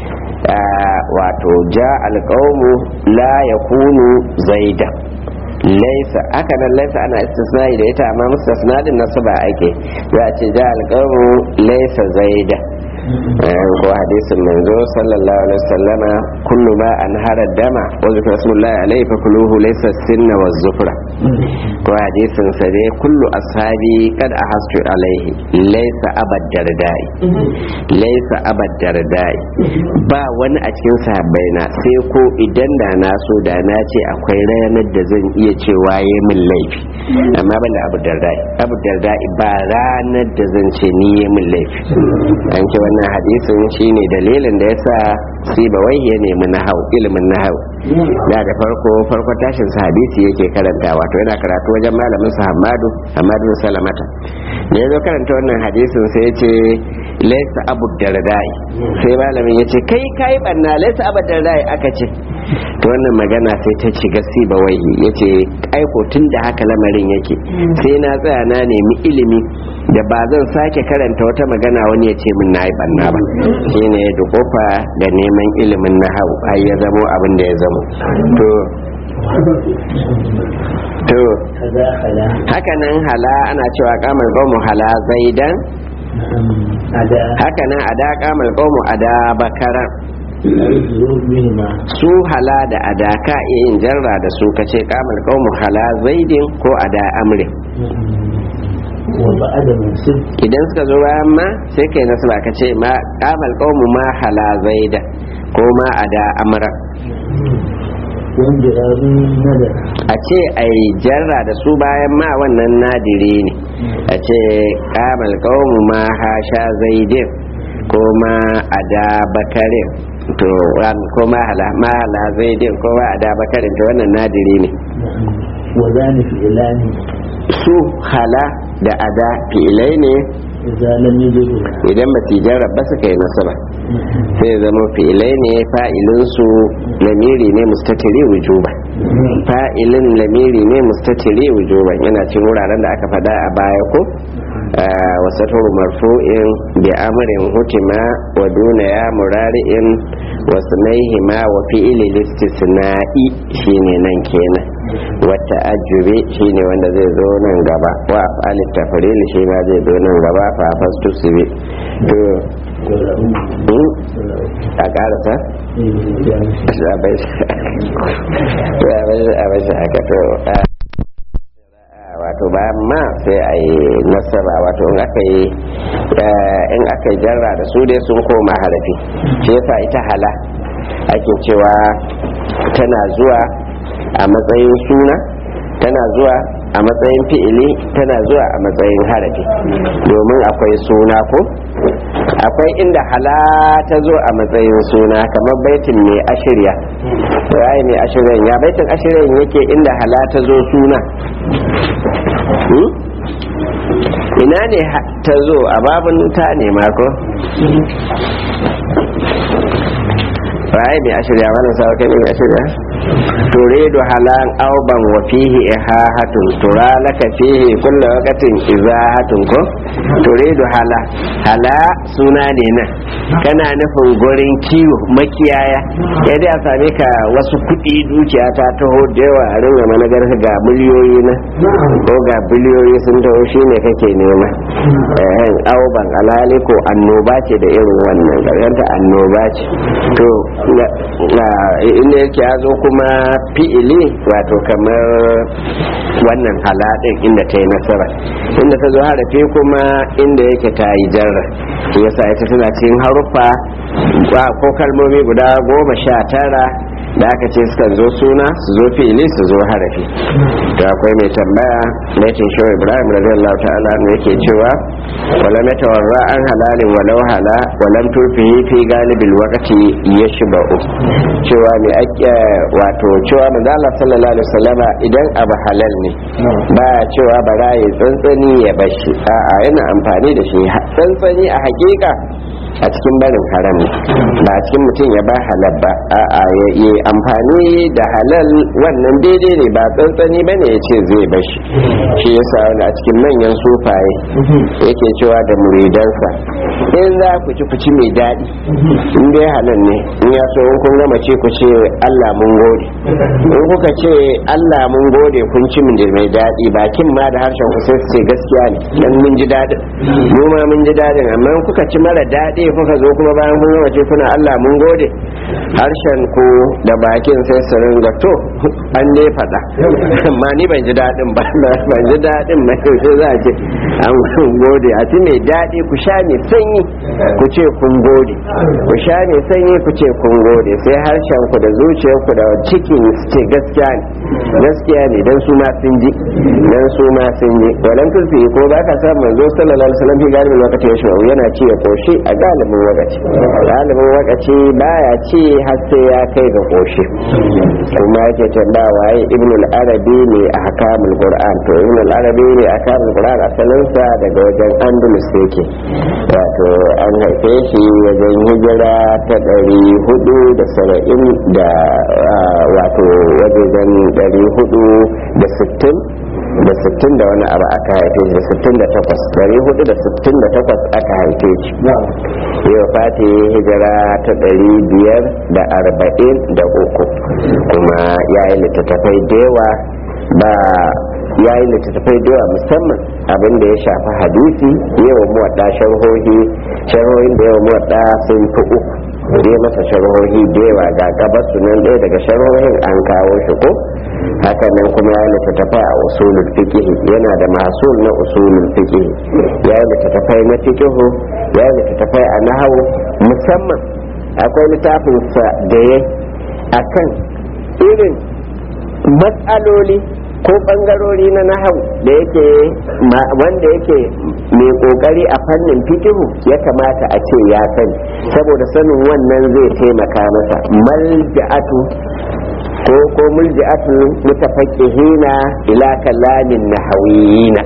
wato ja alƙawmu la ya kunu zaida laisa haka nan laisa ana istisnai da ita amma mustasna din nasu ba ake za a ce ja alƙawmu laisa zaida ko hadisin manzo sallallahu alaihi wasallama kullu ma an hara dama wa zikra rasulullahi alaihi fa kuluhu laysa sinna wa zufra ko hadisin sa dai kullu ashabi kad ahastu alaihi laysa abad dardai laysa abad dardai ba wani a cikin sahabbai na sai ko idan da na so da na ce akwai ranar da zan iya cewa yayi min laifi amma ban da abu dardai abu dardai ba ranar da zan ce ni yayi min laifi an ce wannan hadisin shine dalilin da yasa siba wai ya nemi nahau ilimin nahau da da farko farko tashin sa hadisi yake karanta wato yana karatu wajen malamin sa Hamadu Hamadu Salamata da yazo karanta wannan hadisin sai yace laysa abu dardai sai malamin yace kai kai banna laysa abu dardai aka ce to wannan magana sai ta ci gasi ba wai yace aiko tun da haka lamarin yake sai na tsaya na nemi ilimi da ba zan sake karanta wata magana wani ya ce min na yi banna ba shine da kofa da neman ilimin na hau har ya zamo abin da ya zamo to to haka nan hala ana cewa kamar gomu hala zaidan haka nan ada kamar gomu ada bakaran su hala da ada ka iya yin jarra da su kace kamar gomu hala zaidin ko ada amrin idan suka zo bayan ma sai kai nasu ba ka ce ma kamal qaumu ma hala zaida ko ma ada amra a ce a yi jarra da su bayan ma wannan nadiri ne a ce kamal qaumu ma hasha zaidin ko ma ada bakarin to ko ma hala ma hala zaidin ko ma ada bakarin to wannan nadiri ne wa zani fi ilani su hala da ada fi'ilai ne idan ba su jarraba suka yi nasaba sai zama fi'ilai ne fa'ilinsu lamiri ne mustatiri wujuba fa'ilin lamiri ne mustatiri wujuba yana cin wuraren da aka fada a baya ko wasatar marfu'in bi amrin hutima wa duna ya murari'in wasu naihima wa fi'ili listisna'i shine nan kenan wata ajube shine wanda zai zo nan gaba wa afalit tafril shi ma zai zo nan gaba fa fastu sibi to a karasa a bai shi haka to wato bayan ma sai a yi nasara wato in aka yi in aka yi jarra da su dai sun koma harafi shi yasa ita hala ake cewa tana zuwa a matsayin suna tana zuwa a matsayin fi'ili tana zuwa a matsayin harafi domin akwai suna ko akwai inda hala ta zo a matsayin suna kamar baitin mai ashirya rai mai ashiryan ya baitin ashiryan yake inda hala ta zo suna ina ne ta zo a babin ta ne mako rai mai ashirya wannan sawa kai mai ashirya turidu halan auban wa fihi ihahatun tura laka fihi kullu waqtin izahatun ko turidu hala hala suna ne nan kana nufin gurin kiwo makiyaya ya dai a same ka wasu kuɗi dukiya ta taho da yawa a ringa managar ga miliyoyi na ko ga biliyoyi sun taho shine kake nema eh auban alhali ko annoba ce da irin wannan garganta annoba ce to inda yake ya zo kuma fi'ili wato kamar wannan haladin inda ta yi nasara inda ta zo harafi kuma inda yake ta yi jarra yasa ita tana cikin haruffa ko kalmomi guda goma sha tara da aka ce suka zo suna su zo fi'ili su zo harafi to akwai mai tambaya laifin shi ibrahim radiyallahu ta'ala ne yake cewa wala matawarra an halalin walau hala walam turfihi fi galibil waqti yashba'u cewa mai ake wato cewa manzo Allah sallallahu alaihi wasallama idan abu halal ne ba cewa bara ya tsantsani ya bashi a'a yana amfani da shi tsantsani a hakika a cikin barin haram ne ba a cikin mutum ya ba halal ba a'a ya yi amfani da halal wannan daidai ne ba tsantsani ba ne ya ce zai bashi shi yasa wani a cikin manyan sufaye yake cewa da muridansa in za ku ci ku ci mai daɗi in dai halal ne in ya so in kun gama ce ku ce Allah mun gode in kuka ce Allah mun gode kun ci min da mai daɗi bakin ma da harshen ku sai su ce gaskiya ne dan mun ji daɗin mu ma mun ji daɗin amma in kuka ci mara daɗi kuka zo kuma bayan kun gama ce kuna Allah mun gode harshen ku da bakin sai su ringa to an dai faɗa amma ni ban ji daɗin ba ban ji daɗin ba yaushe za a ce an gode a ci mai daɗi ku sha mai sanyi ku ce kun gode ku sha mai sanyi ku ce kun gode sai harshen ku da zuciyar ku da cikin su ce gaskiya ne gaskiya ne dan su ma sun ji dan su ma sun ji walan tulfi ko ba ka samu manzo sallallahu alaihi wasallam fi galibin lokaci ya shawo yana ci ya koshi a galibin lokaci galibin lokaci baya ci har sai ya kai ga koshi kuma yake tambaya waye ibn al-arabi ne a hakamul qur'an to ibn al-arabi ne a hakamul qur'an asalin sa daga wajen andalus yake wato an haife shi wajen hijira ta ɗari hudu da saba'in da wato wajen ɗari hudu da sittin da sittin da wani abu aka haife shi da sittin da takwas ɗari hudu da sittin da takwas aka haife shi yau fati hijira ta ɗari biyar da arba'in da uku kuma ya yi littattafai da yawa ba ya yi littattafai da yawa musamman abin da ya shafi hadisi yawan muwaɗa sharhohi sharhohin da yawan muwaɗa sun fi uku dai masa sharhohi da yawa ga gabas sunan ɗaya daga sharhohin an kawo shi ko haka nan kuma ya littattafai a usulul fiqh yana da masul na usulul fiqh ya yi littattafai na fiqh ya yi littattafai a nahawu musamman akwai littafin sa da ya akan irin matsaloli ko bangarori na nahau da yake wanda yake mai kokari a fannin fikihu ya kamata a ce ya sani saboda sanin wannan zai taimaka masa malja'atu ko ko mulji'atu mutafaqqihina ila kalamin nahawiyina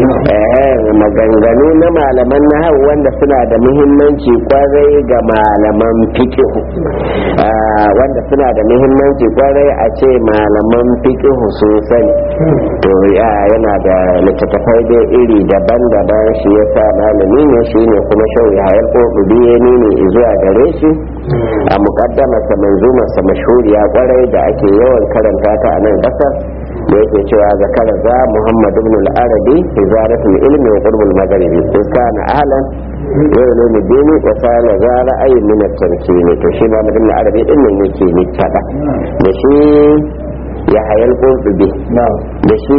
maganganu na malaman nahawu wanda suna da muhimmanci kwarai ga malaman fikihu wanda suna da muhimmanci kwarai a ce malaman fikihu sun sani to yana da littattafai da iri daban-daban shi ya sa malami ne shi ne kuma shau ya hayar ƙoƙubi ya nuni zuwa gare shi a muƙaddamarsa manzumarsa mashhuriya kwarai da ake yawan karanta ta a nan ƙasar da yake cewa zakara za muhammad ibn al-arabi hizaratul ilmi wa qurbul magharibi in kana ahlan yau ne mu dini wa sana za ra'ayin min at-tarkini to shi ma ibn al-arabi din ne yake ni tada da shi ya hayal qurbi da shi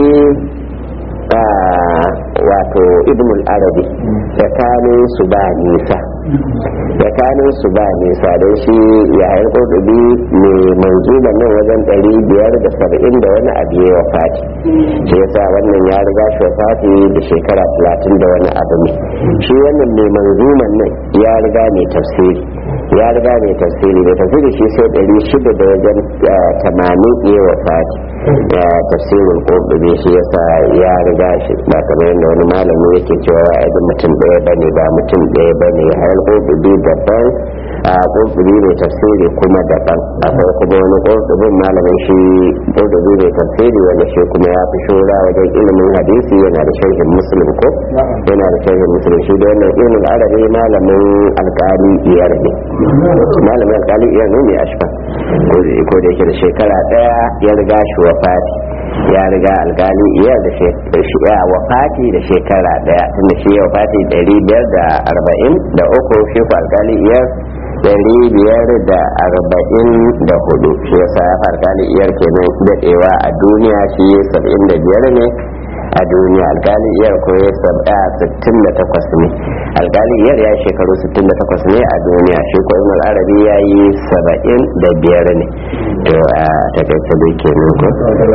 wato ibn al-arabi tsakanin su ba nisa tsakanin su ba nisa don shi ya hayar kurdubi ne manzuban nan wajen ɗari biyar da saba'in da wani abu ya wafati shi yasa wannan ya riga shi wafati da shekara talatin da wani abu ne shi wannan mai manzuman nan ya riga mai tafsiri ya riga mai tafsiri mai tafsiri shi sai ɗari shida da wajen tamanin ya wafati tafsirin kurdubi shi yasa ya riga shi ba kamar yadda wani malami yake cewa wa'adin mutum ɗaya bane ba mutum ɗaya bane hayar kurdubi daban a kurdubi mai tafsiri kuma daban akwai kuma wani kurdubin malamin shi kurdubi mai tafsiri wanda shi kuma ya fi shura wajen ilimin hadisi yana da sharhin muslim ko yana da sharhin muslim shi da wannan ilimin arabi malamin alkali iyar ne malamin alkali iyar ne mai ashfa ko da yake da shekara daya ya riga shi wafati ya riga alkali iyar da ya wafati da shekara daya tunda shi ya wafati ɗari biyar da arba'in da uku shi ku alkali iyar dari biyar da arba'in da hudu shi ya sa alkali iyar kenan daɗewa a duniya shi saba'in da biyar ne a duniya alkali iyar ko ya saba sittin da takwas ne alkali iyar ya shekaru sittin da takwas ne a duniya shi ko ibn arabi ya yi saba'in da biyar ne to a takaice dai kenan ko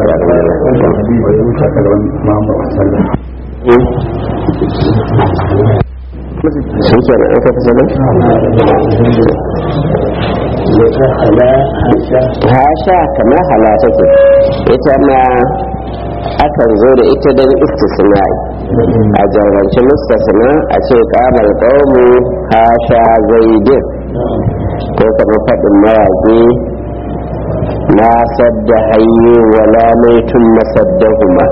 sun ke da aka fi hasha kamar hala take ita ma akan zo da ita don istisnai a jarranci mustasna a ce kamar qaumu hasha zaidin ko kamar faɗin mawaƙi na sadda hayyu wala maitun masaddahuma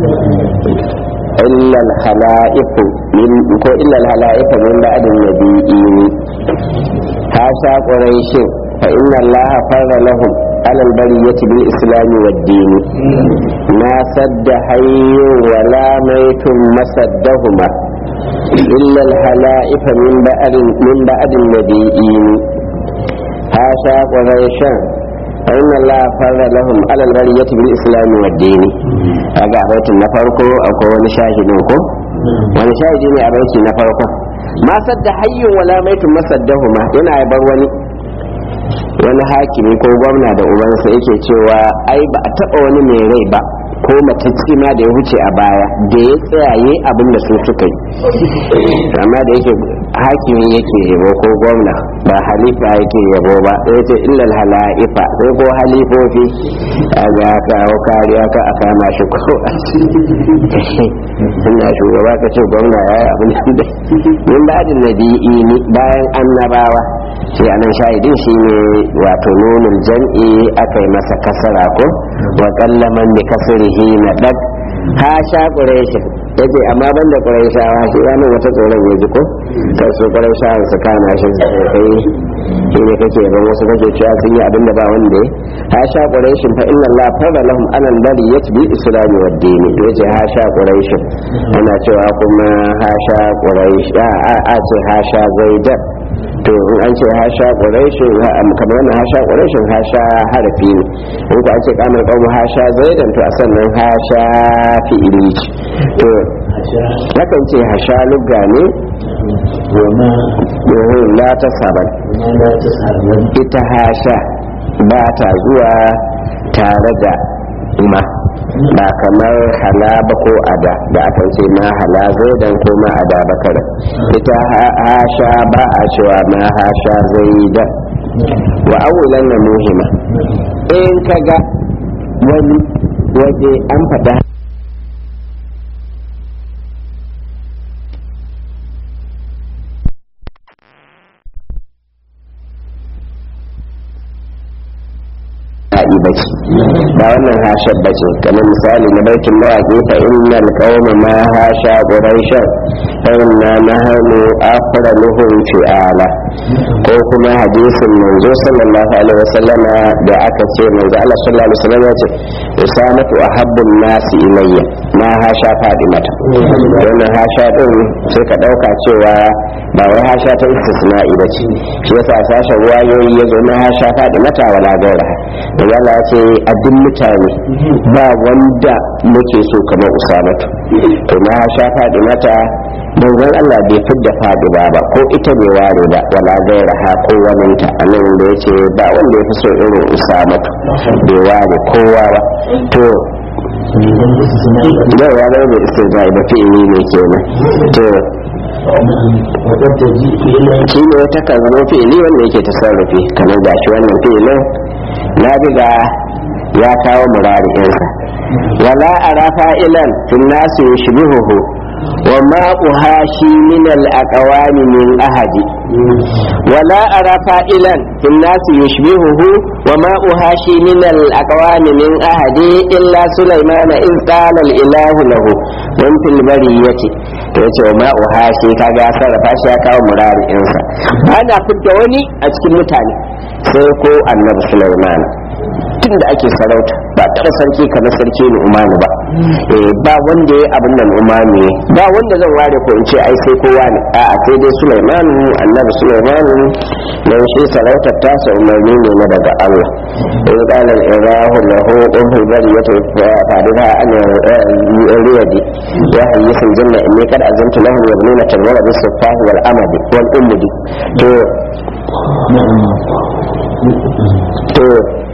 illa al-hala'ifu min ko illa al-hala'ifu min ba'din nabiyyin hasha quraishin fa inna allaha farra lahum على البرية بالإسلام والدين ما سد حي ولا ميت مسدهما إلا الهلائف من بعد من بعد النبيين هاشا قريشا فإن الله فرد لهم على البرية بالإسلام والدين أقع بيت النفرق أكو نشاهدوكم ونشاهدين أبيت النفرق ما سد حي ولا ميت مسدهما إنا يبروني wani hakimi ko gwamna da ubansa yake cewa ai ba a taɓa wani mai rai ba ko matacci ma da ya wuce a baya da ya tsayaye abin da su suka yi amma da yake hakimi yake yabo ko gwamna ba halifa yake yabo ba sai ce illal hala'ifa sai ko halifofi a ga kawo kariya ka a kama shi ko a ina shugaba ka ce gwamna ya yi abin da min ba'adin nabi'i bayan annabawa shi anan shahidin shi ne wato nunin jam'i aka yi masa kasara ko wa kallaman da kasirihi na dak ha sha ƙureshin ya ce amma ban da ƙureshawa shi ya nan wata tsoron ya ji ko kai su ƙureshawan su kama shi su kai shi ne kake ban wasu kake cewa sun yi abin da ba wanda ya ha sha ƙureshin fa inna Allah fara lahum anan bari ya bi islami wa dini ya ce ha sha ƙureshin ana cewa kuma ha sha ƙuresh a ce ha sha zaidan to in an ce hasha ƙwarashin kamar wannan hasha ƙwarashin hasha harafi ne in ku an ce kamar ƙaunar hasha zaidan to a sannan hasha fi'ili ce to yakan ce hasha lugga ne domin la ta saban ita hasha ba ta zuwa tare da ma ba kamar hala ba ko ada da aka ce ma hala zaidan ko ma ada ba kada ita hasha ba a cewa ma hasha zaidan wa awulan na muhimma in kaga wani waje an faɗa daɗi ba ce ba wannan hashar ba ce kamar misali na baitin mawaƙi fa innal qauma ma hasha quraishan fa inna nahnu afraluhum fi'ala ko kuma hadisin manzo sallallahu alaihi wasallam da aka ce manzo Allah sallallahu alaihi wasallam ya ce usamatu ahabbun nasi ilayya ma hasha fadimata wannan hasha din sai ka dauka cewa ba wai hasha ta istisna'i ba ce shi yasa sashen ruwayoyi ya zo na hasha fadimata wala gaira da Allah ya ce a duk mutane ba wanda muke so kamar usamatu to na sha faɗi mata manzon Allah bai fidda faɗi ba ba ko ita bai ware ba wala gaira ha ko waninta a nan da ya ce ba wanda ya fi so irin usamatu bai ware kowa ba to yau ya zama mai istirza da fi'ili ne kenan to shi ne ta kan zama fi'ili wanda yake tasarrufi kamar gashi wannan fi'ilin na biga ya kawo murari'insa wala ara fa'ilan fin nasu yushbihuhu wa ma'uha shi min al-aqwami min ahadi wala ara fa'ilan fin nasu yushbihuhu wa ma'uha shi min al-aqwami min ahadi illa sulaymana in qala al-ilahu lahu wa fil bariyati to yace wa ma'uha shi kaga ya sarrafa shi ya kawo murari'insa ana fitta wani a cikin mutane sai ko annabi sulaiman tun da ake sarauta ba taɓa sarki kamar sarki ni umanu ba ba wanda ya abin nan umanu ne ba wanda zan ware ko in ce ai sai kowa ne a'a sai dai sulaimanu annabi sulaimanu dan shi sarautar tasa umarni ne na daga Allah in qala al-irahu lahu umhu bariyatu fa'adha an riyadi ya hayyisul janna inni qad azamtu lahum yabnuna tanwara bis-safahi wal amadi wal ummudi to to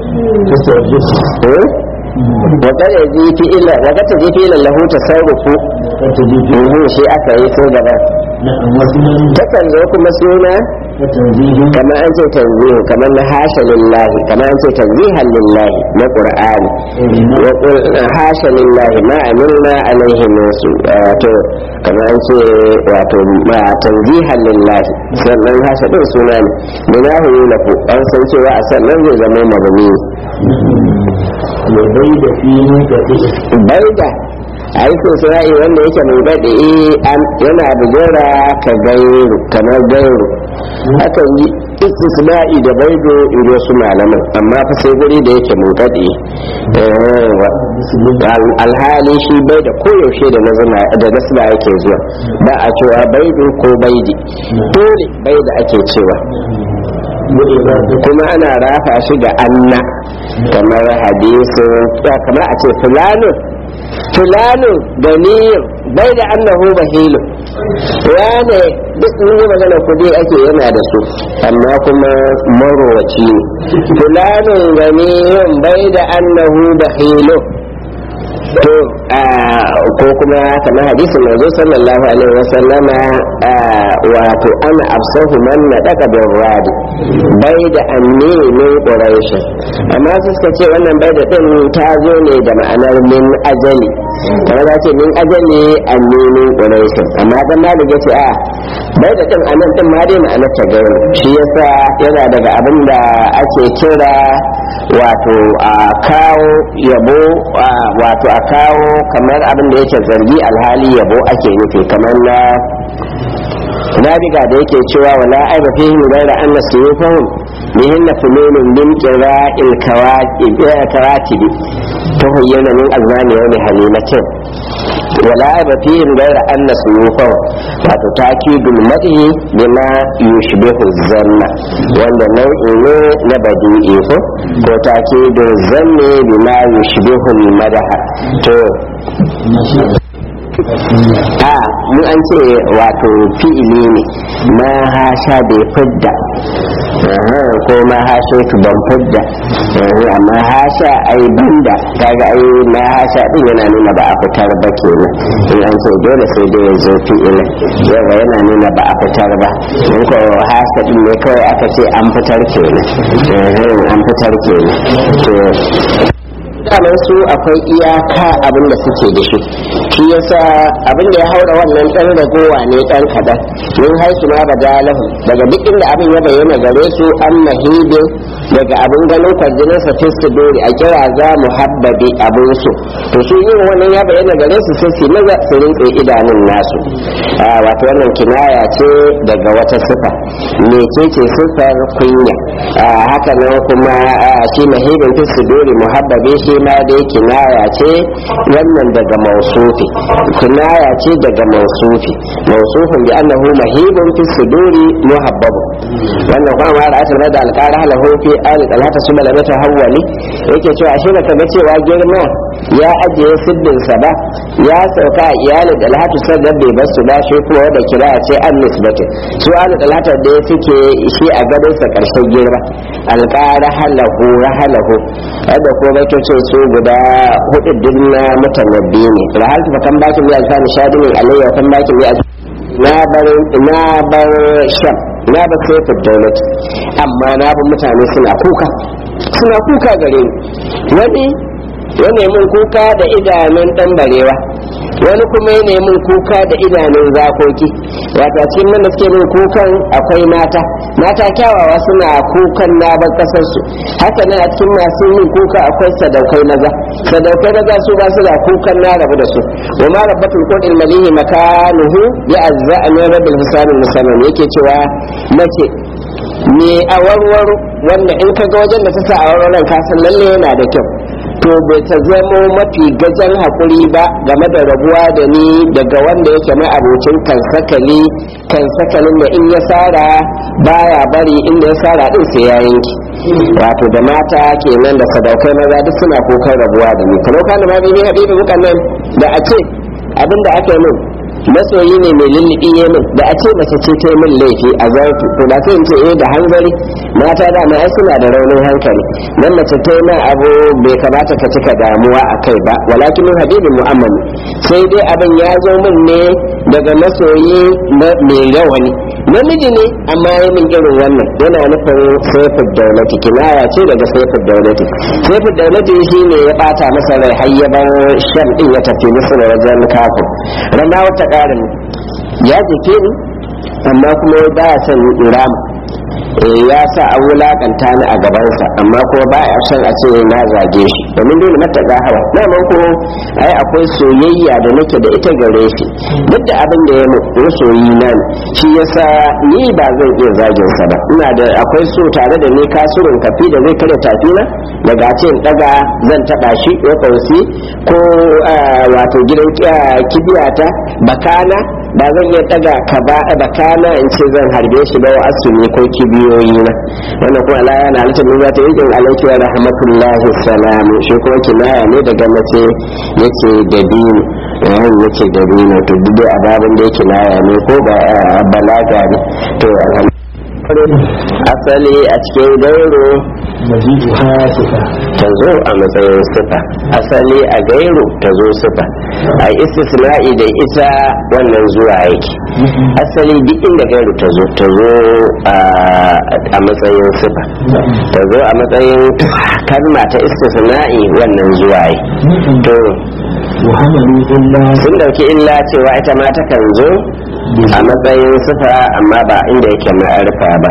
wakar ya ji fi illa wakar ta ji fi illa lahu tasarrufu shi aka yi so gaba takan zo kuma suna وتنزيه kamar an ce tanzihu kamar na hasha lillahi kamar an ce tanzihan lillahi na qur'ani wa qul hasha lillahi ma amilna alaihi nasu wato kamar an ce wato ma tanzihan lillahi sannan hasha din suna ne binahu yulaku an san cewa a sannan zai zama mabni وبيد في منقطع baida aikin sana'i wanda yake mai daɗe yana bugura ka gairu kamar gairu hakan yi istisna'i da baido in wasu malaman amma fa sai guri da yake mun daɗe alhali shi bai da koyaushe da nazina da nasila yake zuwa ba a cewa baido ko baidi dole bai da ake cewa وإرادة kuma ana rafa shi ga anna kamar hadisin kamar a ce fulanin fulanin ganiyin bai da annahu bahilu wane duk mun yi magana kudi ake yana da su amma kuma marowaci ne fulanin ganiyin bai da annahu bahilu to ko kuma kamar hadisin manzo sallallahu alaihi wasallama wato ana afsahu man nadaka bin radi bai da anni min quraish amma su suka ce wannan bai da din ta zo ne da ma'anar min ajali kamar za ce min ajali anni min quraish amma dan malik yace a bai da din anan din ma dai ma'anar ta gairu shi yasa yana daga abin da ake kira wato a kawo yabo wato a kawo kamar abin da yake zargi alhali yabo ake nufi kamar na nabiga da yake cewa wala aiba fihi ghayra anna suyufahum bihinna fununun min qira'il kawakib karatib tuhayyana min azmani wa halimatin wala aiba fihi ghayra anna suyufahum wato takidul madhi bima yushbihu zanna wanda nau'i ne na badi'i ko ko takidul zanni bima yushbihu madaha to a mu an ce wato fi'ili ne ma hasha bai fidda ko ma hasha tu ban fidda amma hasha ai banda kaga ai ma hasha din yana nuna ba a fitar ba kenan in an ce dole sai dai ya zo fi'ilin yawa yana nuna ba a fitar ba in ko hasha din ne kawai aka ce an fitar kenan an fitar kenan daman su akwai iyaka abin da suke da shi shi yasa abin da ya haura wannan dan ragowa ne dan kadan min haisu ma bada lahum daga duk inda abin ya bayyana gare su an mahide daga abin ganin kwarjinin sa fistu dori a kira za mu habbabi abin su to su yin wannan ya bayyana gare su sai su maza su rinƙe idanun nasu wato wannan kinaya ce daga wata sifa me ce ce sifar kunya haka nan kuma shi mahidin fistu dori muhabbabi shi shi ma dai kinaya ce wannan daga mausufi kinaya ce daga mausufi mausufin bi annahu mahibun fi suduri muhabbabu wannan kuma ma ra'atul da alqara halahu fi ali talata su malama ta hawali yake cewa ashe baka ga cewa girma ya ajiye siddin sa ba ya sauka a iyalin talatu sadar bai basu ba shi kuma da kira ce an nisbatin su ali talata da suke shi a gadon sa karshen girma alqara halahu rahalahu da ko bai ce su guda hudu din na mutanabbi ne rahaltu fa kan bakin ya alfani shadi ne alayya kan bakin ya na bar na bar sham na bar sai daulat amma na bar mutane suna kuka suna kuka gare ni wani wani mun kuka da idanun dan barewa wani kuma ya mun kuka da idanun zakoki wato cikin nan da suke min kukan akwai mata mata kyawawa suna kukan na bar kasar su haka nan a cikin masu yin kuka akwai sadaukai maza sadaukai maza su ba su da kukan na rabu da su wa ma rabbatul qudil malihi makanuhu ya azza min rabbil hisabil musamman yake cewa mace me a warwaro wanda in ka ga wajen da ta sa a warwaron ka san lalle yana da kyau to bai ta zamo mafi gajen haƙuri ba game da rabuwa da ni daga wanda yake mai abocin kansakali kansakalin da in ya sara baya bari inda ya sara din sai ya yanki wato da mata kenan da sadaukai maza duk suna kokan rabuwa da ni kamar kana ma bibi habibi mukan nan da a ce abin da aka yi min masoyi ne mai lullubi ya min da a ce mace ce ta yi min laifi a zartu to da sai in ce eh da hanzari mata da ma ai suna da raunin hankali dan mace ta yi min abu bai kamata ka cika damuwa a kai ba walakin min habibin mu'ammali sai dai abin ya zo min ne daga masoyi mai rawani namiji ne amma ya min irin wannan yana nufin saifin daulati kinaya ce daga saifin daulati saifin daulati shi ne ya bata masa rai har ya bar shan din ya tafi musu da wajen kafin rana wata ƙarin ya jike ni amma kuma ba ya son irama ya sa an wulakanta ni a gabansa amma kuma ba ya son a ce na zage shi domin dole mata ga hawa daman ko ai akwai soyayya da nake da ita gare shi duk da abin da ya mu soyi na ne shi yasa ni ba zan iya zagin sa ba ina da akwai so tare da ni kasurin kafi da zai kare tafi na daga ce in daga zan taba shi ko kausi ko wato gidan kibiyata bakana ba zan iya daga ka ba bakana in ce zan harbe shi ba wa asumi ko kibiyoyi na wannan kuma Allah yana halittar mun zata yi alaiki wa rahmatullahi salam shi kuma kinaya ne daga mace yake da dini yayin yake da dini to duk da ababin da yake kinaya ne ko ba balaga ne to asali a cikin gairo mazidu ha sifa ta zo a matsayin sifa asali a gairu ta zo sifa a istisna'i da ita wannan zuwa yake asali duk inda gairu ta zo ta zo a matsayin sifa ta zo a matsayin kalma ta istisna'i wannan zuwa yi to muhammadu illa sun dauki illa cewa ita ma takan zo a matsayin sifa amma ba inda yake ma'arfa ba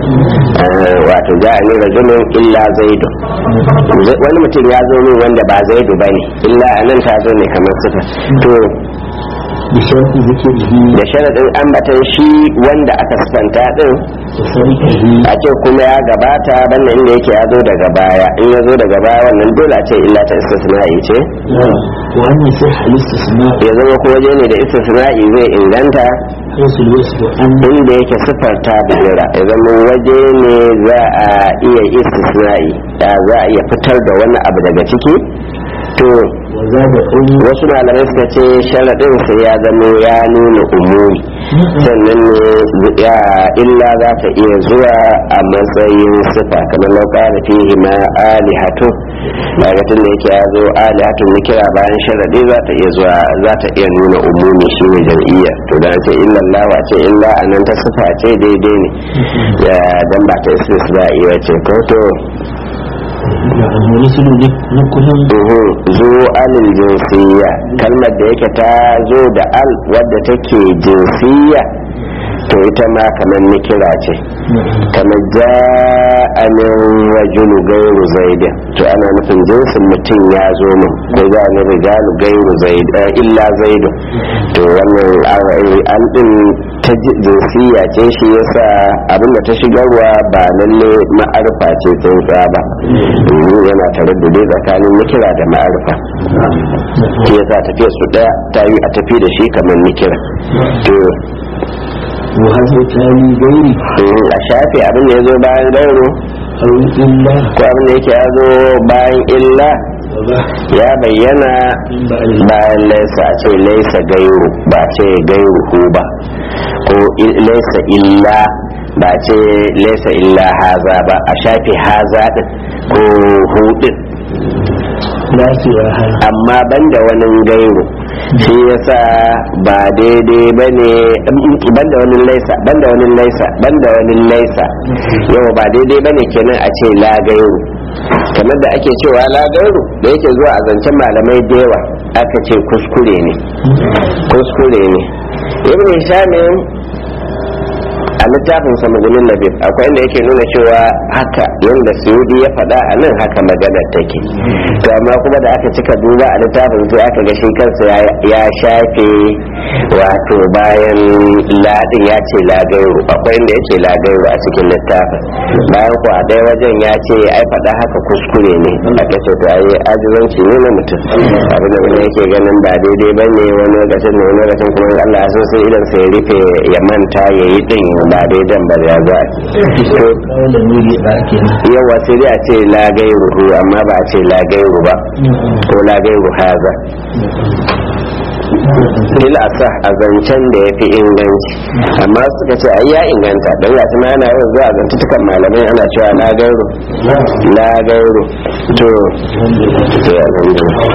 wato ja'ani rajulun illa zaidu wani mutum ya zo min wanda ba zaidu ba ne illa anan ta zo ne kamar sifa to bisharti zikirihi da sharadin ambatan shi wanda aka sifanta din da sarkihi a ce kuma ya gabata bannan inda yake ya zo daga baya in ya zo daga baya wannan dole a ce illa ta istisna'i ce wa an yi sai halitta suna ya zama ko waje ne da istisna'i zai inganta haisul wasu an inda yake siffar ta bujira ya zama waje ne za a iya istisna'i da za a iya fitar da wani abu daga ciki to wa za da ɗan wasu malamai suka ce sharaɗin sai ya zama ya nuna umuri sannan ne ya illa za ta iya zuwa a matsayin sifa kamar lauka da fihi ma alihatu daga tun da yake ya zo alihatu na kira bayan sharaɗi za ta iya zuwa za ta iya nuna umumi shi ne jam'iyya to da ce illallah wa ce illa a nan ta sifa ce daidai ne ya dan ba ta istisna'i ce ko to da wani sulu ne na kullum Uhu, zo alil jinsiyya kalmar da yake ta zo da al wadda take jinsiyya to ita ma kamar nikira ce kamar ja'anin rajulu gairu zaidin to ana nufin jinsin mutum ya zo min ko za ni rijalu gairu zaid eh, illa zaidu to wannan ar- an din ta ji- jinsiya ce shi yasa abinda ta shigarwa ba lalle ma'arfa ce tsantsa ba domin yana tare da dai tsakanin nikira da ma'arfa shi yasa tafiya su daya ta yi a tafi da shi kamar nikira to wa hazo tari gairi Mm, a shafe abin da ya zo bayan gairo au illa ko abin da yake ya zo bayan illa wa ba ya bayyana in ba al bayan laisa a ce laisa gairu ba ce gairu hu ba ko i- laisa illa ba ce laisa illa haza ba a shafe haza din ko hu din lafiya ha amma banda wani gairu shi yasa ba daidai ba ne banda wani laisa banda wani laisa banda wani laisa yau ba daidai ba ne kenan a ce la gairu kamar da ake cewa la gairu da yake zuwa a zancen malamai da yawa aka ce kuskure ne kuskure ne ibn hishamin a littafin sa magunin labib akwai inda yake nuna cewa haka yadda suyudi ya faɗa a nan haka maganar take to amma kuma da aka cika duba a littafin sai aka ga shi kansa ya- ya shafe wato bayan ladin ya ce lagairu akwai inda ya ce lagairu a cikin littafin bayan ku a ɗaya wajen ya ce ai faɗa haka kuskure ne aka ce to ai ajizanci ne na mutum abin da wani yake ganin ba daidai ba ne wani lokacin ne wani lokacin kuma in Allah ya so sai idan sai ya rufe ya manta ya yi din ba daidan ba ya za to kawo da nuri ba ake nan yawa sai dai a ce la gairu amma ba a ce la gairu ba ko la gairu haza fil asah a zancen da ya fi inganci amma suka ce ai ya inganta don ga tuna ana yawan zuwa zantutukan malamai ana cewa la gairo la gairo to to alhamdulillah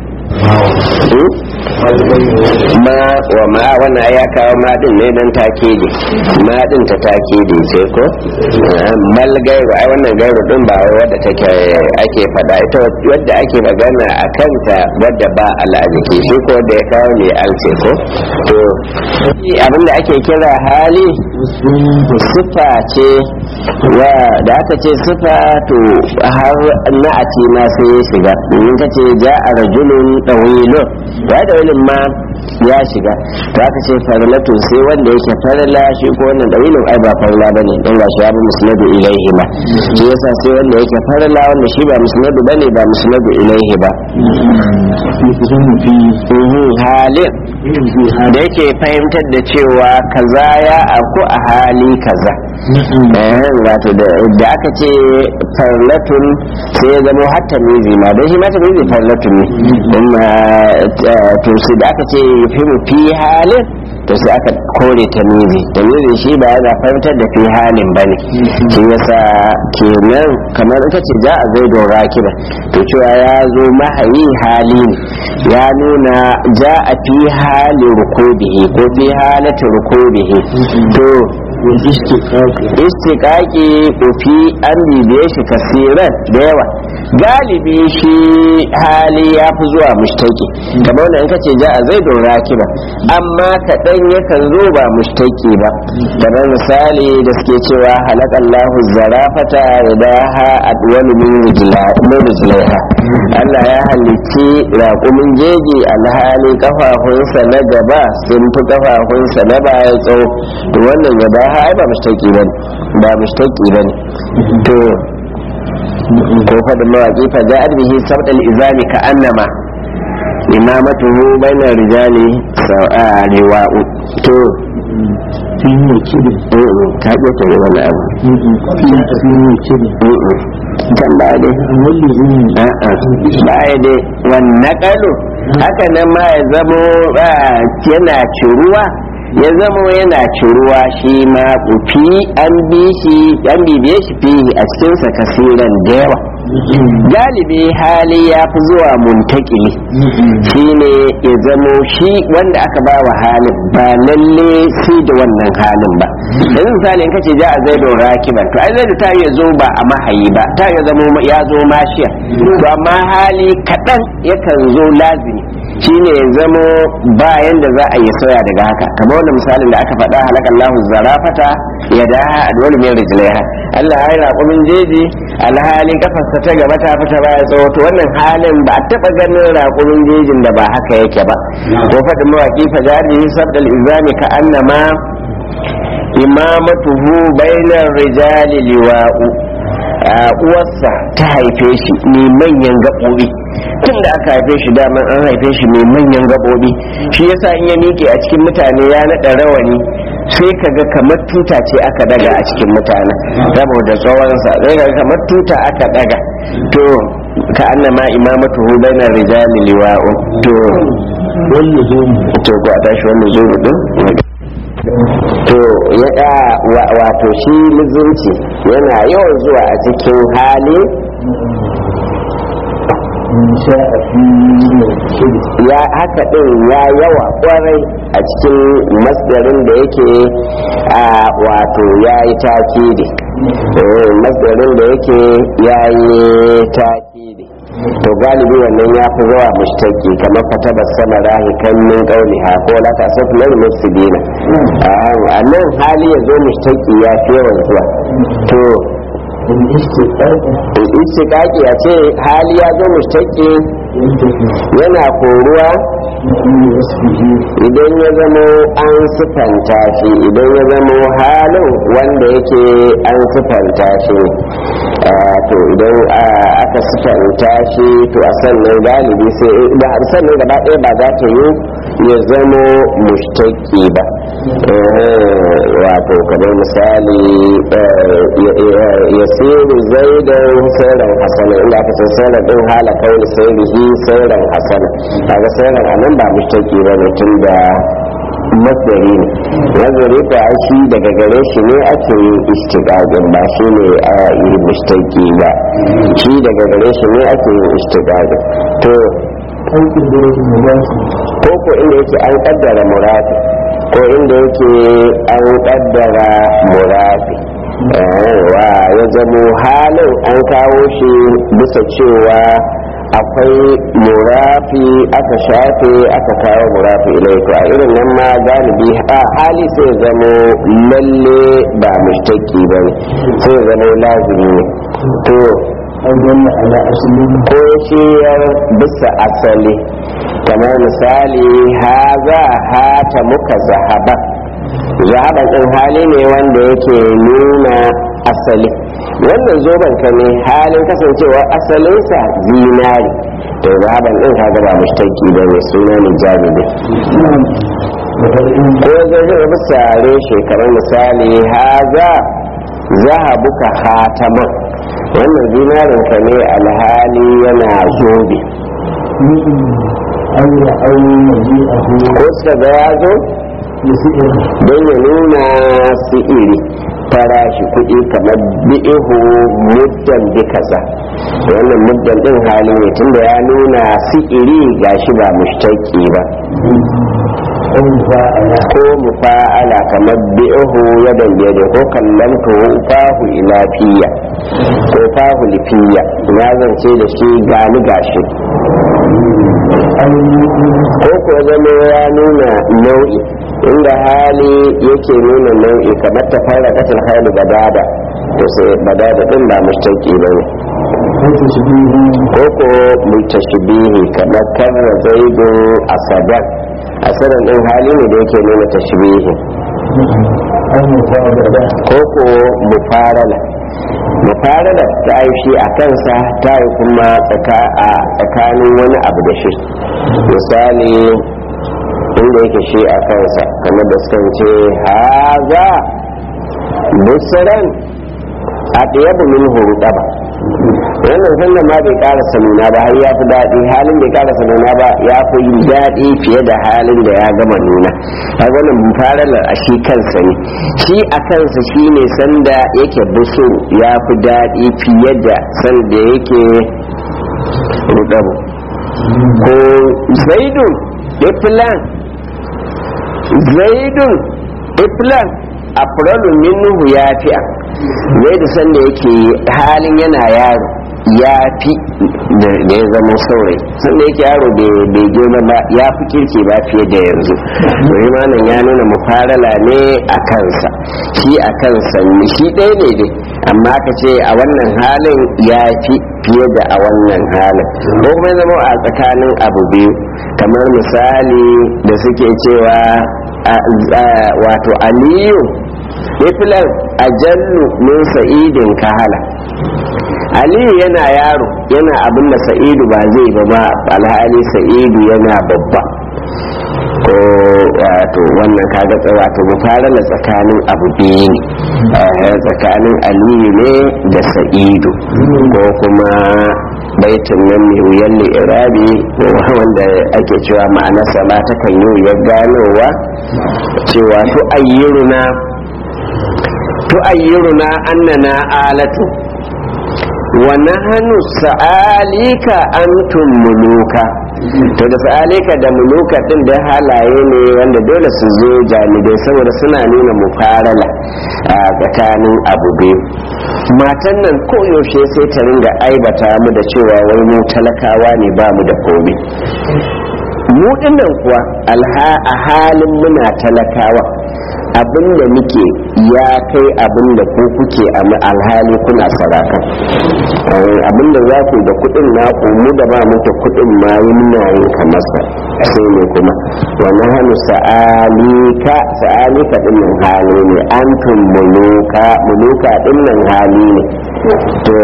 ma wa ma wannan ya kawo ma din ne dan takidi ma din ta takidi ce ko mal gairu ai wannan gairu din ba wai wadda take ake fada ita wadda ake magana a kanta wadda ba al'ajiki shi ko da ya kawo ne alce ko to abinda ake kira hali sifa ce wa da aka ce sifa to har na'ati ma sai ya shiga domin ka ce ja a rajulun ɗawilun ya da wani ma ya shiga to aka ce farlatu sai wanda yake farla shi ko wannan ɗawilun ai ba farla bane don ga shi ya bi musnadu ilaihi ba shi yasa sai wanda yake farla wanda shi ba musnadu bane ba musnadu ilaihi ba halin da yake fahimtar da cewa kaza ya aku a hali kaza wato da aka ce farlatun sai ya zama hatta mizi ma don shi mata mizi farlatun ne kuma to sai da aka ce fi mu fi halin to sai aka kore ta mizi ta mizi shi ba yana fahimtar da fi halin ba ne shi yasa kenan kamar ita ce za a zai dora kira to cewa ya zo mahayi hali ne ya nuna ja a fi halin rukubihi ko fi halatin rukubihi to istiƙaƙi kofi an bibiye shi kasiran da yawa galibi shi hali ya fi zuwa mushtaki kamar wanda in kace ja a zai dora ba amma kaɗan yakan zo ba mushtaki ba kamar misali da suke cewa halakallahu zarafata idaha adwalu min rijlaiha Allah ya halicci raƙumin jeji alhali kafafunsa na gaba sun fi kafafunsa na baya tsawo to wannan ya ba ai ba mushtaki bane ba mushtaki bane to ko fadin mawaƙi fa ja'ad bihi sabdal izami ka annama imamatuhu bainar rijali sa'a riwa'u to fi wakilin ka ga ta yi wani abu fi wakilin kan ba dai wani zuwa a'a ba ya dai wannan kalu haka nan ma ya zamo yana ciruwa ya zama yana ciruwa shi ma kufi an bi shi an bibiye shi fi a cikinsa kasiran da yawa galibi hali ya fi zuwa muntakili shi ne ya zamo shi wanda aka ba wa halin ba lalle sai da wannan halin ba yanzu misali in kace ja a zai da rakiban to ai zai da ta iya zo ba a mahayi ba ta iya zamo ya zo mashiya to amma hali kaɗan yakan zo lazimi shine ya zamo bayan da za a yi soya daga haka kamar wanda misalin da aka faɗa halakallahu zarafata ya daha adwal min rijlaiha Allah ya yi raƙumin jeji alhali kafarsa ta gaba ta fita baya tsawo to wannan halin ba a taɓa ganin raƙumin jejin da ba haka yake ba ko faɗin mawaƙi fajari sabdal izami ka annama imamatuhu bainar rijali liwa'u uwarsa ta haife shi mai manyan gaɓoɓi tun da aka haife shi daman an haife shi mai manyan gaɓoɓi shi yasa in ya miƙe a cikin mutane ya naɗa rawani sai ka ga kamar tuta ce aka daga a cikin mutane saboda tsawonsa sai ka ga kamar tuta aka daga to ka annama imamatu hu bainar rijali liwa'u to wani zuwa to ko a tashi wannan zuru din to ya wato shi lizunci yana yawan zuwa a cikin hali sha a fi wakilin ya haka din ya yawa kwarai a cikin masdarin da yake a wato ya yi takidi Eh, masdarin da yake ya yi takidi to galibi wannan ya fi zuwa mushtaki kamar fata da sama rahi kan min kauli ha ko la ta safu lil mufsidina a nan hali ya zo mushtaki ya fi yawan zuwa to wani istiƙaƙa istiqaqi ya ce hali ya zo mushtaki yadda ke yana koruwa wani wasu biyu idan ya zamo an sifanta shi idan ya zamo halin wanda yake an sifanta shi to idan aka sifanta shi to a sannan galibi sai da sannan gaba ɗaya ba za ta yi ya zamo mushtaki ba wato kamar misali ya siru zaidan sauran hasana inda aka san sauran ɗin hala kawai sai rihi sauran hasana kaga sauran anan ba mushtaki ba ne tun da masdari ne nazari ta shi daga gare shi ne ake yin istiqaqin ba shi ne a yi mushtaki ba shi daga gare shi ne ake yin istiqaqin to aikin da yake mai ba ko ko inda yake an kaddara murafi ko inda yake an kaddara murafi wa ya zamo halin an kawo shi bisa cewa akwai murafi aka shafe aka kawo murafi ilai to a irin nan ma galibi a hali sai zamo lalle ba mushtaki ba ne sai zamo lazimi ne to aikin da ala asalin ko shiyar bisa asali kamar misali haza hata muka zahaba zahaban ɗin hali ne wanda yake nuna asali wannan zoben ka ne halin kasancewa asalinsa zinari to zahaban ɗin kaga ba mushtaki ba ne suna ne jami'i da far'in ko zai zai bisa reshe kamar misali haza zahabuka hataman wannan zinarin ka ne alhali yana zobe an yi aure na ji a huwa ko suka ga ya zo da su iya don ya nuna si'iri farashi kuɗi kamar bi'ihu muddan bi kaza wannan muddan ɗin hali ne tunda ya nuna si'iri gashi ba mushtaki ba an fa'ala ko mufa'ala kamar bi'ihu ya dambe ko kallamtu fahu ila fiya ko fahu lifiya na zance da shi gani gashi an yi ko ko zama ya nuna nau'i inda hali yake nuna nau'i kamar ta fara katil hali badada to sai badada din ba mushtaki ba ne wata shi biyu ko ko mutashbihi kamar karra zaidu asadan asadan din hali ne da yake nuna tashbihi an yi fa'ala ko ko mufarala mufarala ta yi shi a kansa ta yi kuma tsaka- a tsakanin wani abu da shi misali inda yake shi a kansa kamar da suka ce haza busaran a ɗaya min hurɗaba wannan sannan ma bai karasa nuna ba har ya fi daɗi halin bai karasa nuna ba ya fi yin daɗi fiye da halin da ya gama nuna har wannan faralar a shi kansa ne shi a kansa shi ne sanda yake busu ya fi daɗi fiye da sanda yake rudabu ko zaidun iflan zaidun iflan afralu minhu ya fi'a zai da sanda yake halin yana yaro ya fi da ya zama saurayi sanda yake yaro bai girma ba ya fi kirki ba fiye da yanzu domin malam ya nuna mufarala ne a kansa shi a kansa ne shi ɗaya ne dai amma ka ce a wannan halin ya fi fiye da a wannan halin ko kuma zama a tsakanin abu biyu kamar misali da suke cewa a- a- wato aliyu iflan ajallu min sa'idin kahala aliyu yana yaro yana abin da sa'idu ba zai ba ba alhali sa'idu yana babba ko wato wannan kaga tsa- wato mufarala tsakanin abu biyu ne eh, tsakanin aliyu ne da sa'idu ko kuma baitin nan mai wuyan irabi wanda ake cewa ma'anarsa ma ta kan yi wuyar ganowa cewa to ayyuruna to ayyuruna annana alatu wa nahnu sa'alika antum muluka to da sa'alika da muluka din da halaye ne wanda dole su zo jami'ai saboda suna nuna mufarala a tsakanin abu biyu matan nan koyaushe sai ta ringa aibata mu da cewa wai mu talakawa ne ba mu da komai mu dinnan kuwa alha a halin muna talakawa abin da muke ya kai abin da ku kuke a alhali kuna saraka abin da za ku da kudin naku mu da ba muke kudin ma yi muna yin kamar sa sai ne kuma wa nahnu sa'alika sa'alika din nan hali ne antum muluka muluka din nan hali ne to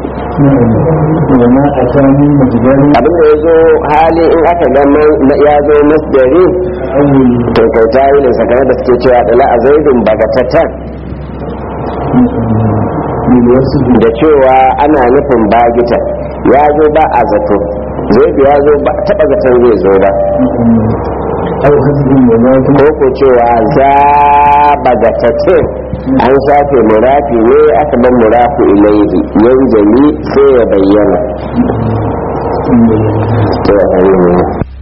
وما أتاني مجدل abin da ya zo hali in aka ga man- ya zo masdari أول to kai ta yi sakare da suke cewa dala a zaidun bagatatan بالوصف da cewa ana nufin bagita ya zo ba a zato zaidu ya zo ba taba zaton zai zo ba أو حسب وذاك ko ko cewa za bagatatin an shafe murafi ne aka ban murafi ilaihi yanzali sai ya bayyana to ayyuhu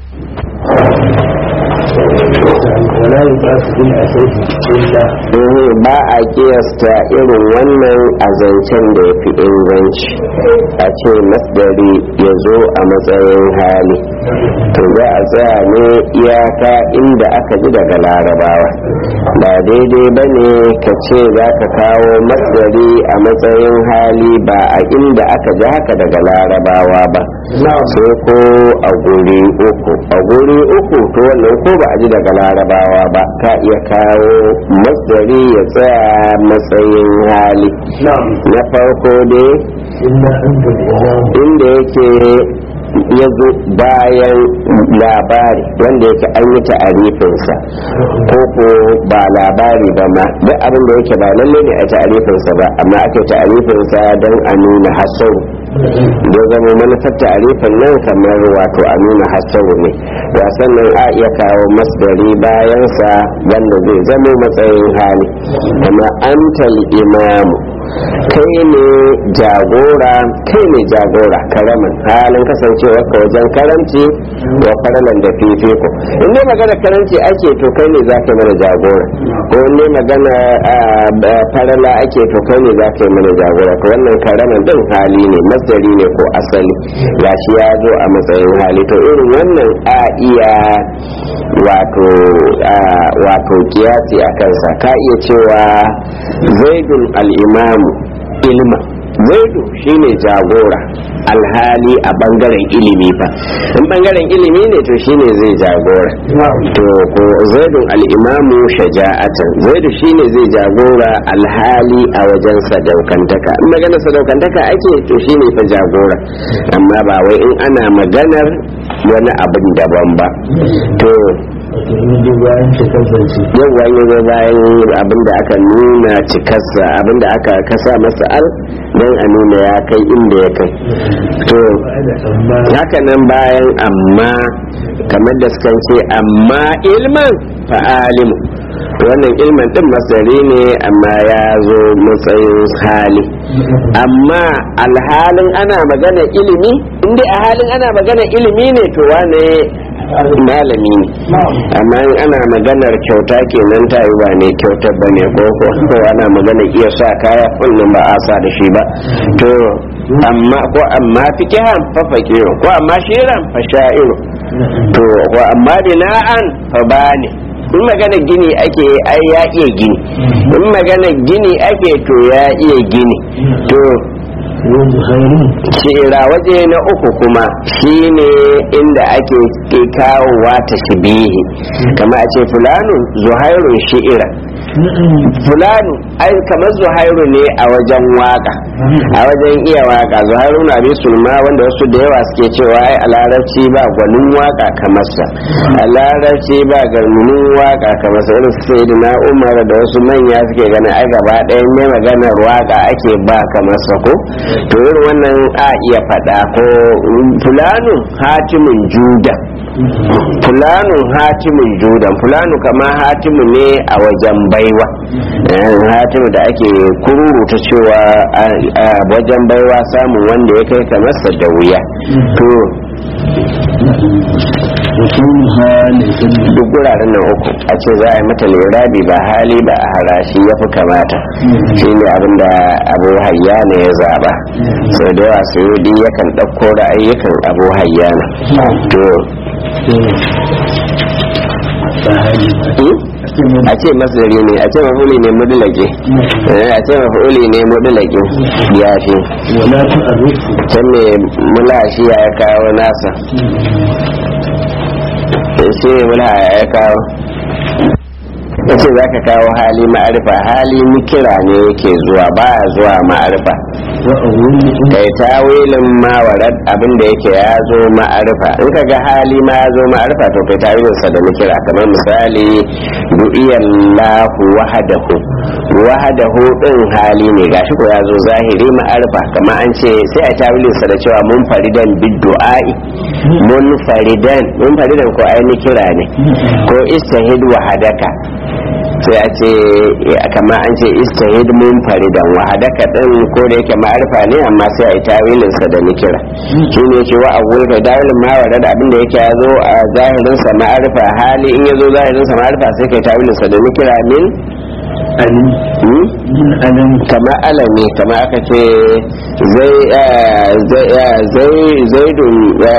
ولا يبعث بالأساس إلا eh ba a kiyasta irin wannan a zancen da ya fi inganci a ce masdari ya zo a matsayin hali to za a tsaya ne iyaka inda aka ji daga larabawa ba daidai ba ne ka ce za ka kawo masdari a matsayin hali ba a inda aka ji haka daga larabawa ba sai ko a guri uku a guri uku to wannan ko ba a ji daga larabawa ba ka iya kawo masdari ya tsaya matsayin hali نعم na farko dai إلا أنت الإمام inda yake ya zo bayan labari wanda yake an yi ta'arifinsa ko ko ba labari ba ma duk abin da yake ba lalle ne a ta'arifinsa ba amma ake ta'arifinsa don a nuna hasaru da zama manufar ta'arifin nan kamar wato a nuna hasaru ne wasan nan a iya kawo masdari bayansa wanda zai zama matsayin hali kuma antal imamu kai ne jagora kai ne jagora karamin halin kasancewa ka wajen karanci wa faralan da fifiko in dai magana karanci ake to kai ne za ka yi mana jagora ko in dai magana ah, ba- farala ake to kai ne za ka yi mana jagora to wannan karamin din hali ne masdari ne ko asali gashi ya zo a matsayin hali to irin wannan a iya wato ah, wato kiyasi a kansa ka iya cewa zaidun al'imamu ilma zaidu shine jagora alhali a bangaren ilimi fa in bangaren ilimi ne to shine zai jagora to ko zaidun al'imamu shaja'atan zaidu shine zai jagora alhali a wajen sadaukantaka in maganar sadaukantaka ake to shine fa jagora amma ba wai in ana maganar wani abin daban ba to وتريد بأن تكفلت yau wani zo bayan abin da aka nuna cikarsa abin da aka kasa masa al don a nuna ya kai inda ya kai to وأنا أما haka nan bayan amma kamar da suka ce amma ilman fa'alimu wannan ilman din masari ne amma ya zo matsayin hali amma alhalin ana magana ilimi inda a halin ana magana ilimi ne to wane malami ne amma in ana maganar kyauta kenan ta yi ba ne kyautar ba ne ko ko ko ana magana iya sa kaya kullum ba a sa da shi ba to amma ko amma fikihan fa fakiru ko amma shiran fa sha'iru to ko amma bina'an fa bani in magana gini ake ai ya iya gini in magana gini ake to ya iya gini to وزهير shira waje na uku kuma shine inda ake ke kawowa ta shibihi kama a ce fulanu zuhairun shi'ira fulanu ai kamar zuhairu ne a wajen waka a wajen iya waka zuhairu na bi sulma wanda wasu da yawa suke cewa ai a larabci ba gwanin waka kamar sa a larabci ba gwanin waka kamar sa irin su na umar da wasu manya suke ganin ai gaba ɗayan ne maganar waka ake ba kamar sa ko to irin wannan a iya faɗa ko fulanu hatimin juda fulanu hatimin judan fulanu kama hatimu ne a wajen baiwa Eh, hatimu da ake kururuta cewa a- a wajen baiwa samun wanda ya kai kamarsa da wuya to وكونها لكل duk guraren nan uku a ce za a yi mata lirabi ba hali ba a harashi ya fi kamata shi ne abinda abu hayyana ya zaba sau da yawa su yi yakan ɗauko ra'ayyukan abu hayyana to فهذه hmm? a ce masdari ne a ce mafuli ne mudulake Eh, a ce mafuli ne mudulake ya fi ولا تعرف can me mula shi ya kawo nasa shi ne mula ya kawo yace za ka kawo hali ma'arifa hali nikira ne yake zuwa ba zuwa ma'arifa kai tawilin mawarad abin da yake ya zo ma'arifa in ka ga hali ma ya zo ma'arifa to kai tawilinsa da nikira kamar misali du'iyallahu wahadahu wahadahu din hali ne gashi ko ya zo zahiri ma'arifa kamar an ce sai a tawilinsa da cewa mun faridan biddu'ai mun faridan mun faridan ko ai nikira ne ko istahid wahadaka sai a ce kama an ce istahid mun faridan wahadaka din ko da yake ma'arifa ne amma sai a yi tawilin sa da nikira shi ne ce wa awul ka dawilin ma wa da abin da yake ya zo a zahirin sa ma'arifa hali in ya zo zahirin sa ma'arifa sai kai tawilin sa da nikira min kama alami kama aka ce zaidun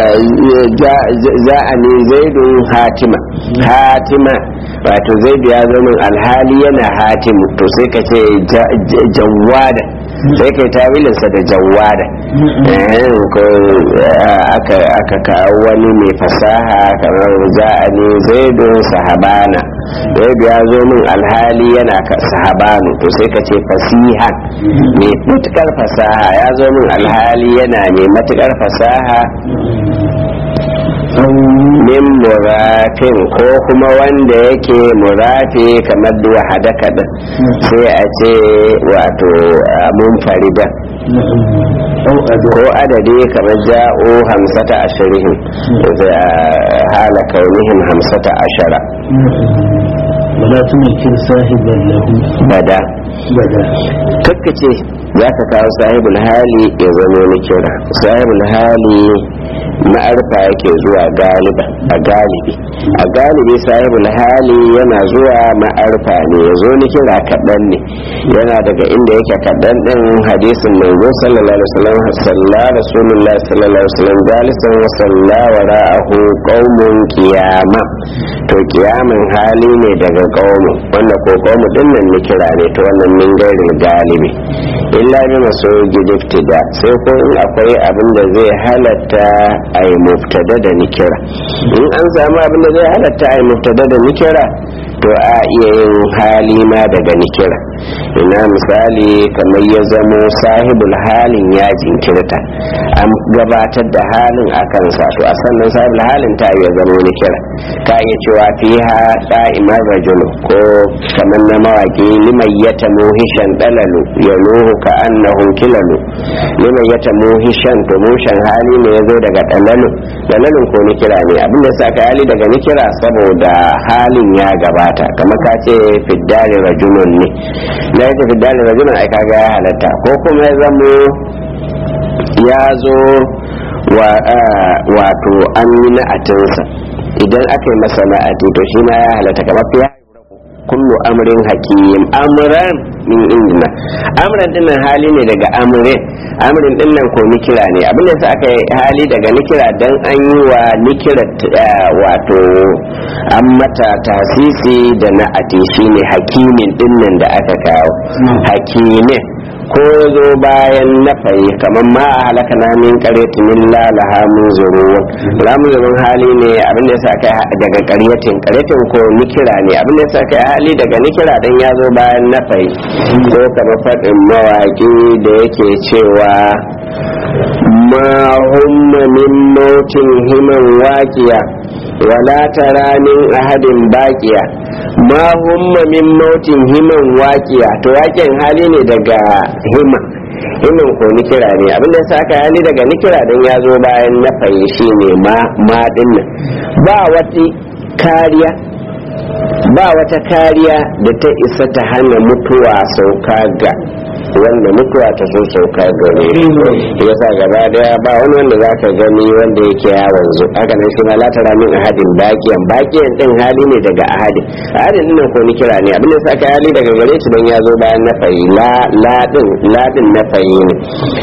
za'ani zaidun hatima hatima wato zaidu ya zo min alhali yana hatimu to sai ka ce jawada sai ka yi tawilinsa da jawada ko aka kawo wani mai fasaha kamar za'ani zaidun sahabana zaidu ya zo min alhali yana sahabanu to sai ka ce fasiha mai matukar fasaha ya zo min alhali yana mai matukar fasaha min murafin ko kuma wanda yake murafi kamar duwa hadaka din sai a ce wato mun farida ko adadi kamar ja'o hamsata ashirin sai a hala kaunihim hamsata ashara wala tumakin sahiban lahu bada bada kakkace za ka kawo sahibul hali ya zama ni kira sahibul hali ma'arfa yake zuwa galiba a galibi a galibi sahibul hali yana zuwa ma'arfa ne ya zo ni kira kaɗan ne yana daga inda yake kaɗan ɗin hadisin manzo sallallahu alaihi wasallam salla rasulullahi sallallahu alaihi wasallam jalisan wa salla wa ra'ahu qaumun qiyama to kiyamin hali ne daga qaumu wanda ko qaumu din nan ni kira ne to wannan min gairil galibi illa bi maso gidiftida sai ko in akwai abin da zai halatta a yi mubtada da nikira in an samu abin da zai halatta a yi mubtada da nikira to a iya yin hali ma daga nikira ina misali kamar ya zamo sahibul halin ya jinkirta an gabatar da halin a kansa to a sannan sahibul halin ta iya zamo nikira ta iya cewa fiha da'imar rajulu ko kamar na mawaki liman yata muhishan dalalu ya nuhu ka annahu kilalu liman yata muhishan to mushan hali ne ya zo daga dalalu dalalun ko nikira ne abin da sa ka hali daga nikira saboda halin ya gabata kamar ka ce fiddari rajulun ne na yake fiddari rajulun ai kaga ya halatta ko kuma ya zamo ya zo wato an yi na'atinsa idan aka yi masa na'ati to shi ma ya halatta kamar fiya kullu amrin hakim amran min indina amran dinnan hali ne daga amrin amrin dinnan ko nikira ne abin da sa aka yi hali daga nikira dan an yi wa nikira wato an mata tasisi da na'ati shine hakimin dinnan da aka kawo hakimin ko zo bayan nafayi kamar ma a halaka na min karyatin illa laha mun zuruwa lamun zurun hali ne abin da yasa kai daga karyatin karyatin ko nikira ne abin da yasa kai hali daga nikira dan ya zo bayan nafayi ko kamar faɗin mawaƙi da yake cewa ma humma min mautin himan waƙiya wala tara min ahadin baqiya ma humma min mautin himan waqiya to waƙin hali ne daga hima himan ko nikira ne abinda yasa aka hali daga nikira dan ya zo bayan na shi ne ma ma dinnan ba wata kariya ba wata kariya da ta isa ta hana mutuwa sauka ga wanda mutuwa ta so sauka gare ya sa gaba daya ba wani wanda za ka gani wanda yake ya wanzu haka nan shi ma la tara min ahadin bakiyan bakiyan din hali ne daga ahadin ahadin din ko ni kira ne abin da sa ka hali daga gare shi don ya zo bayan na fayi la la din la din na fayi ne ko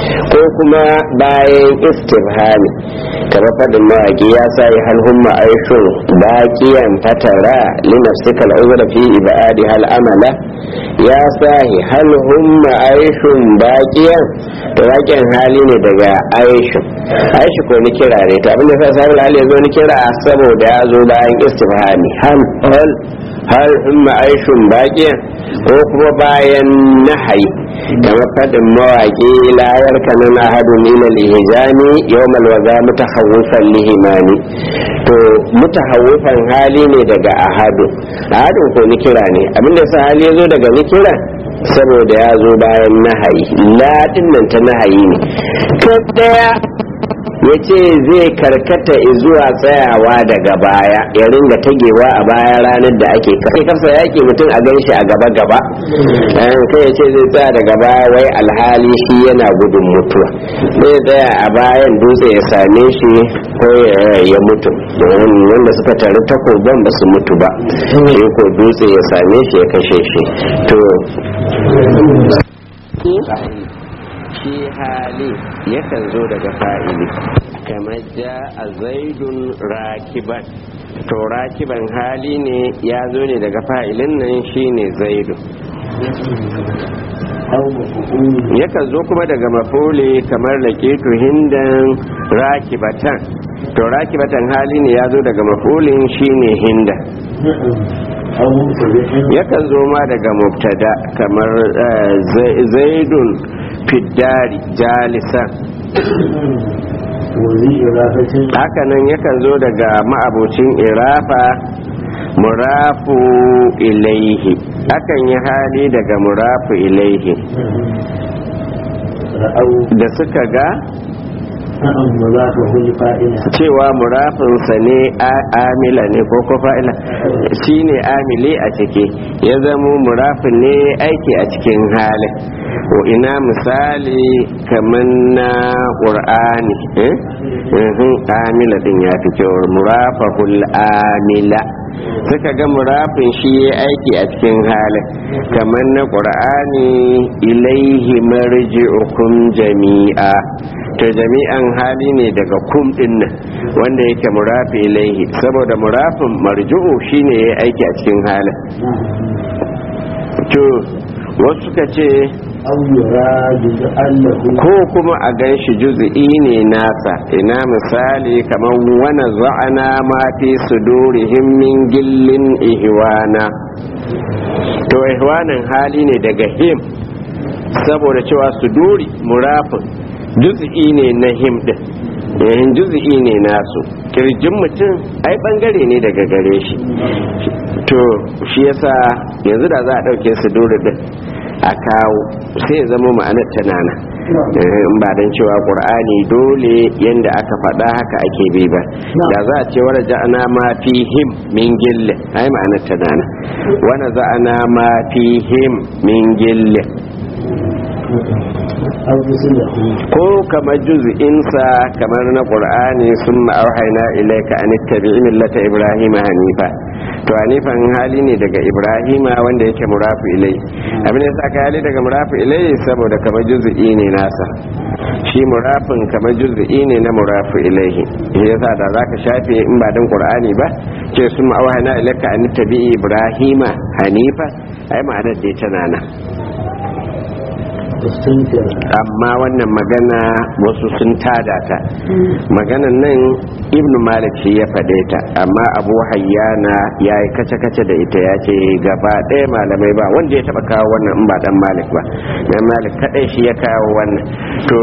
sannan kuma bayan istifhami kamar faɗin mawaƙi ya sa yi halhun ma'aishun baƙiyan fatara linafsika al'uzra fi ibadi hal amala ya sa yi halhun ma'aishun baƙiyan to baƙiyan hali ne daga aishun aishi ko ni kira ne to abinda sa sabon hali ya zo ni kira saboda ya zo bayan istifhami hal hal har in ma'aishun baƙiyan ko kuma bayan nahayi kamar faɗin mawaƙi layar kanan ahadun ila lihijani yawmal waza mutahawwifan lihimani to mutahawwifan hali ne daga ahadun ahadun ko ni kira ne abinda sa hali ya zo daga ni kira saboda ya zo bayan nahayi ladin nan ta nahayi ne ɗaya ya ce zai karkata zuwa tsayawa daga baya ya ringa tagewa a baya ranar da ake kai kafsa yaki mutum a gan shi a gaba gaba kai ya ce zai tsaya daga baya wai alhali shi yana gudun mutuwa zai tsaya a bayan dutse ya same shi ko ya mutu wanda suka taru takoban ba su mutu ba shi ko dutse ya same shi ya kashe shi to shi hali yakan zo daga fa'ili kamar ja a zaidun rakiban to rakiban hali ne ya zo ne daga fa'ilin nan shine zaidu yakan zo kuma daga mafule kamar laƙetu hindan rakibatan to rakibatan hali ne ya zo daga mafulin shine hinda yakan zo ma daga mubtada kamar zaidun fiddari jalisan hakanan yakan zo daga ma'abocin irafa murafu ilaihi akan yi hali daga murafu ilaihi da suka ga cewa murafinsa ne amila ne ko ko fa'ila shi ne amili a ciki ya zamo murafin ne aiki a cikin halin ina misali kamar na ƙur'ani amila din ya fi kyau murafahul amila suka ga murafin shi ya aiki a cikin halin kamar na ƙur'ani ilaihi marji'ukum jami'a to jami'an hali ne daga kum din nan wanda yake murafi ilaihi saboda murafin marju'u shine ya aiki a cikin halin to wasu suka ce ko kuma a gan shi juzi'i ne nasa ina misali kamar wani za'ana ma fi sudurihim min gillin ihwana to ihwanin hali ne daga him saboda cewa suduri murafin juzi'i ne na him din yayin juzi'i ne nasu kirjin mutum ai bangare ne daga gare shi to shi yasa yanzu da za a ɗauke suduri din a kawo sai ya zama ma'anar tanana in ba don cewa ƙur'ani dole yadda aka faɗa haka ake bi ba da za a ce wani ja'ana ma fi him min gille ai ma'anar tanana wani za'ana ma fi him min gille ko kamar juz'insa kamar na qur'ani sun ma'auhaina ilaika an tabi'i millata ibrahim hanifa to hanifan hali ne daga ibrahima wanda yake murafu ilai abin da sa ka hali daga murafu ilai saboda kamar juz'i ne nasa shi murafin kamar juz'i ne na murafu ilaihi shi yasa da zaka shafe in ba dan qur'ani ba ce sun ma'auhaina ilaika an tabi'i ibrahima hanifa ai ma'anar dai tana nan amma wannan magana wasu sun tada ta maganan nan ibnu malik shi ya faɗe ta amma abu hayyana ya yi kace-kace da ita ya ce gaba ɗaya malamai ba wanda ya taɓa kawo wannan in ba dan malik ba dan malik kaɗai shi ya kawo wannan to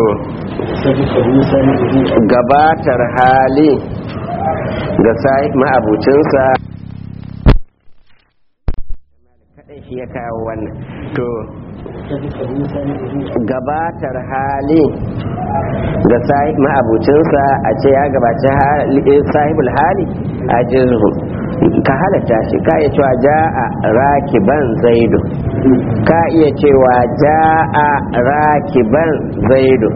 gabatar hali ga sai ma'abucinsa kaɗai shi ya kawo wannan to gabatar hali ga ma'abucinsa a ce ya gabaci sahibul hali a jizu ka halatta shi ka iya cewa ja'a rakiban zaidu ka iya cewa ja'a rakiban zaidu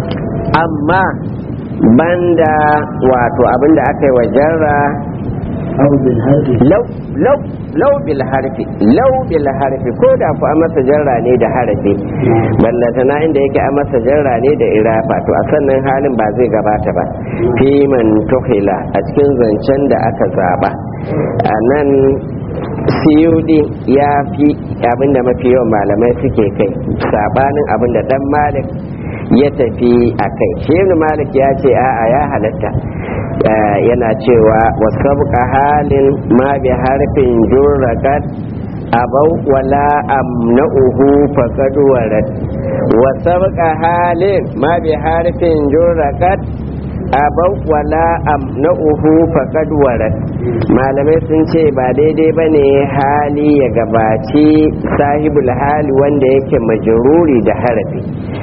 amma banda wato abinda aka yi wa jarra أو بالهرب lau lau lau bil harfi lau bil harfi ko da ku an masa jarra ne da harafi ballatana inda yake an masa jarra ne da irafa to a sannan halin ba zai gabata ba fi man tuhila a cikin zancen da aka zaba a nan siyudi ya fi abinda mafi yawan malamai suke kai sabanin abinda dan malik ya tafi a kai shi malik ya ce a'a ya halatta yana cewa wasabqa halin ma bi harfin jurrakat abau wala amna'uhu faqad warad wasabqa halin ma bi harfin jurrakat abau wala amna'uhu faqad warad malamai sun ce ba daidai bane hali ya gabaci sahibul hali wanda yake majruri da harafi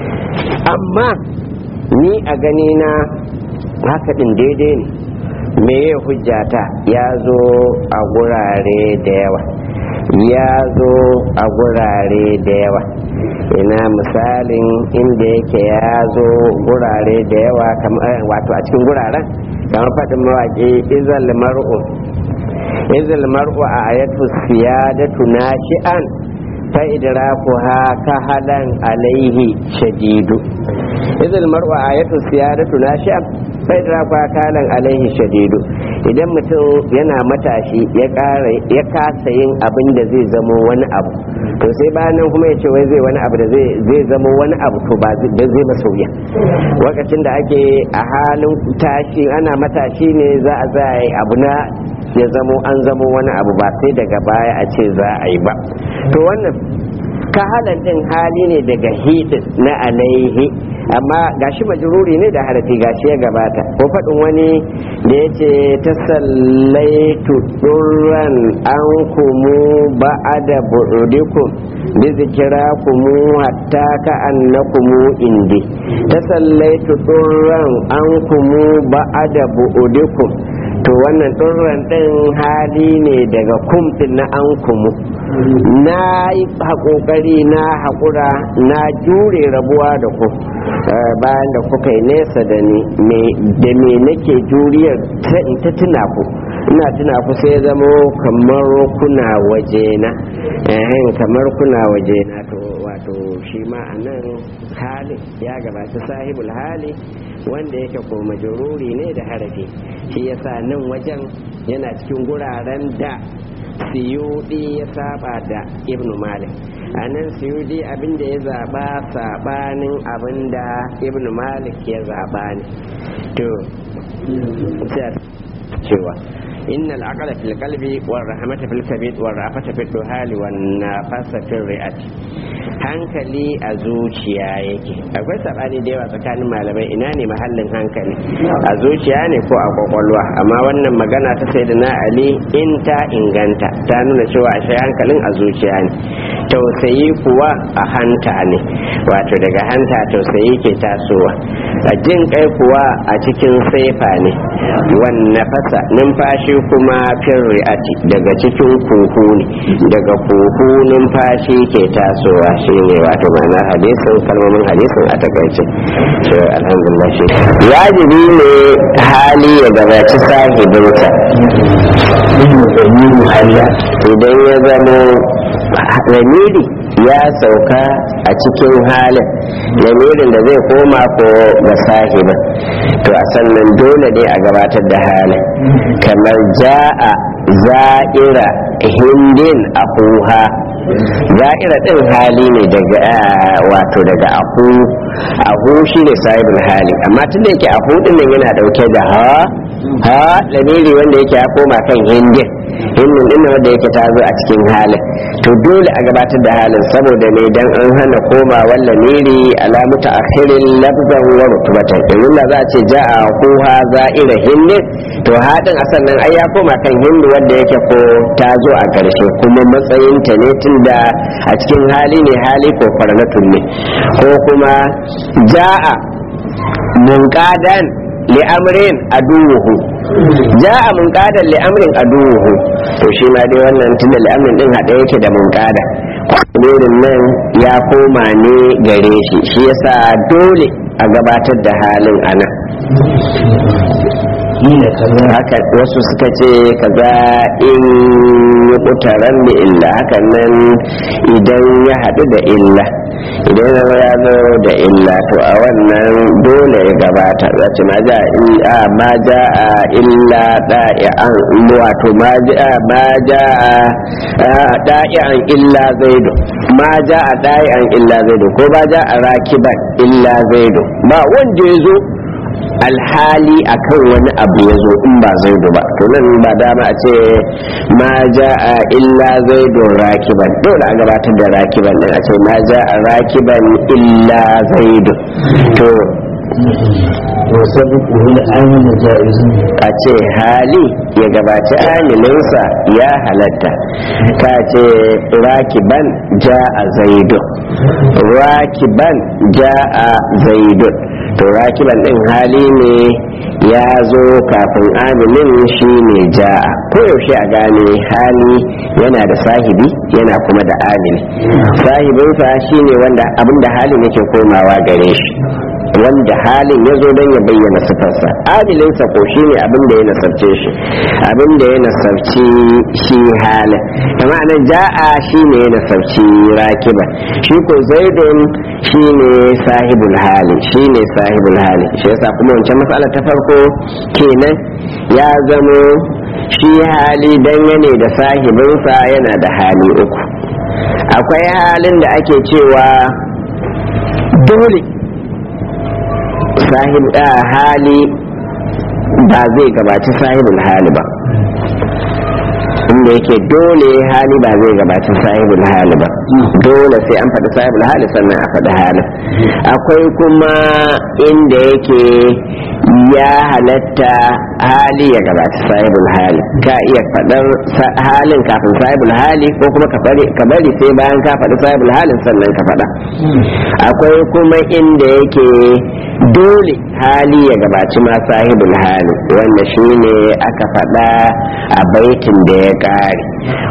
amma ni a gani na haka din daidai ne me ya hujjata ya zo a gurare da yawa ya zo a gurare da yawa ina misalin inda yake ya zo gurare da yawa wato a cikin guraren kamar faɗin mawaƙi izal mar'u izal mar'u a ayatu siyadatu nashi'an fa idrakuha kahalan alaihi shadidu izal mar'u a ayatu siyadatu nashi'an fa idrakuha kahalan alaihi shadidu idan mutum yana matashi ya ya kasa yin abin da zai zamo wani abu to sai bayan nan kuma ya ce wai zai wani abu da zai zamo wani abu to ba zai masa wuya lokacin da ake a halin tashi ana matashi ne za a za a yi abu na ya zamo an zamo wani abu ba sai daga baya a ce za a yi ba to wannan kahalan din hali ne daga hidin na alaihi amma gashi majruri ne da harafi gashi ya gabata ko faɗin wani da ya ce ta sallaitu ɗurran an kumu ba'ada bu'udikum bi zikira kumu hatta ka annakumu indi ta sallaitu ɗurran an kumu ba'ada bu'udikum to wannan ɗurran ɗin hali ne daga kumfin na an kumu na yi haƙoƙari na haƙura na jure rabuwa da ku bayan da kuka yi nesa da ni da me nake juriyar ta tuna ku ina tuna ku sai zamo kamar kuna waje na kamar kuna waje na to wato shi ma a nan halin ya gabata sahibul hali wanda yake ko majururi ne da harafi shi yasa nan wajen yana cikin guraren da siyudi ya saba da ibn malik a nan siyudi abinda ya zaba sabanin abinda ibn malik ya zaba ne to cewa innal aqla fil qalbi war rahmata fil kabid war rafata fil duhali wan nafasa fil ri'ati hankali a zuciya yake akwai sabani da yawa tsakanin malamai ina ne mahallin hankali a zuciya ne ko a kwakwalwa amma wannan magana ta sai da na ali in ta inganta ta nuna cewa ashe hankalin a zuciya ne tausayi kuwa a hanta ne wato daga hanta tausayi ke tasowa a jin kai kuwa a cikin saifa ne wannan fasa numfashi kuma fin ri'ati daga cikin kuhu ne daga kuhu numfashi ke tasowa shi ne wato ma'ana hadisin kalmomin hadisin a takaice shi alhamdulillah shi wajibi ne hali ya gabaci sahibinsa idan ya zamo lamiri ya sauka a cikin halin lamirin da zai koma ko ga sahibin to a sannan dole ne a gabatar da halin kamar ja'a za'ira hindin akuha za'ira din hali ne daga wato daga ahu ahu shi ne sahibin hali amma tun da yake ahu din nan yana dauke da ha ha lamiri wanda yake ya koma kan hindin hindin din wanda yake ta zo a cikin halin to dole a gabatar da halin saboda ne dan an hana koma wallan miri alamu ta akhirin lafzan wa rutubatan domin da za a ce ja'a kuha za'ira hindin to hadin a sannan ai ya koma kan hindu wanda yake ko ta zo a ƙarshe kuma matsayinta ne tun da a cikin hali ne hali ko farnatun ne ko kuma ja'a munqadan li'amrin aduwuhu ja'a munqadan li'amrin aduwuhu to shi ma dai wannan tunda li'amrin din hada yake da munqada kwanurin nan ya koma ne gare shi shi yasa dole a gabatar da halin ana wakila kaza haka wasu suka ce kaza in yi kutaran da illa hakan nan idan ya haɗu da illa idan ya zama ya zo da illa to a wannan dole ya gabata za ce ma ja a ma ja a illa da'i'an wato ma ja ma ja a da'i'an illa zaido ma ja a da'i'an illa zaido ko ba ja a rakiban illa zaido ba wanda ya zo alhali akan wani abu ya zo in ba zaidu ba to nan ba dama a ce ma ja a illa zaidun rakiban dole a gabatar da rakiban din a ce ma ja a rakiban illa zaidun to wa sabiqu hul amin jaizun a ce hali ya gabaci amilinsa ya halatta ka ce rakiban ja a zaidun rakiban ja a zaidun to rakiban din hali ne ya zo kafin amilin shi ne ja'a koyaushe a gane hali yana da sahibi yana kuma da amili sahibinsa shi ne wanda abinda halin yake komawa gare shi wanda halin ya zo don ya bayyana sifarsa amilinsa ko shi ne abin da ya nasarce shi abin da ya nasarci shi halin kama nan ja'a shi ne ya nasarci rakiba shi ko zaidun shi ne sahibul hali shi ne sahibul hali shi yasa kuma wancan matsala ta farko kenan ya zamo shi hali dangane da sahibinsa yana da hali uku akwai halin da ake cewa dole sahib hali ba zai gabaci sahibul hali ba inda yake dole hali ba zai gabaci sahibul hali ba dole sai an faɗi sahibul hali sannan a faɗi halin akwai kuma inda yake ya halatta hali ya gabaci sahibul hali ka iya faɗar halin kafin sahibul hali ko kuma ka bari sai bayan ka faɗi sahibul halin sannan ka faɗa akwai kuma inda yake dole hali ya gabaci ma sahibul hali wanda shine aka faɗa a baitin da ya ƙare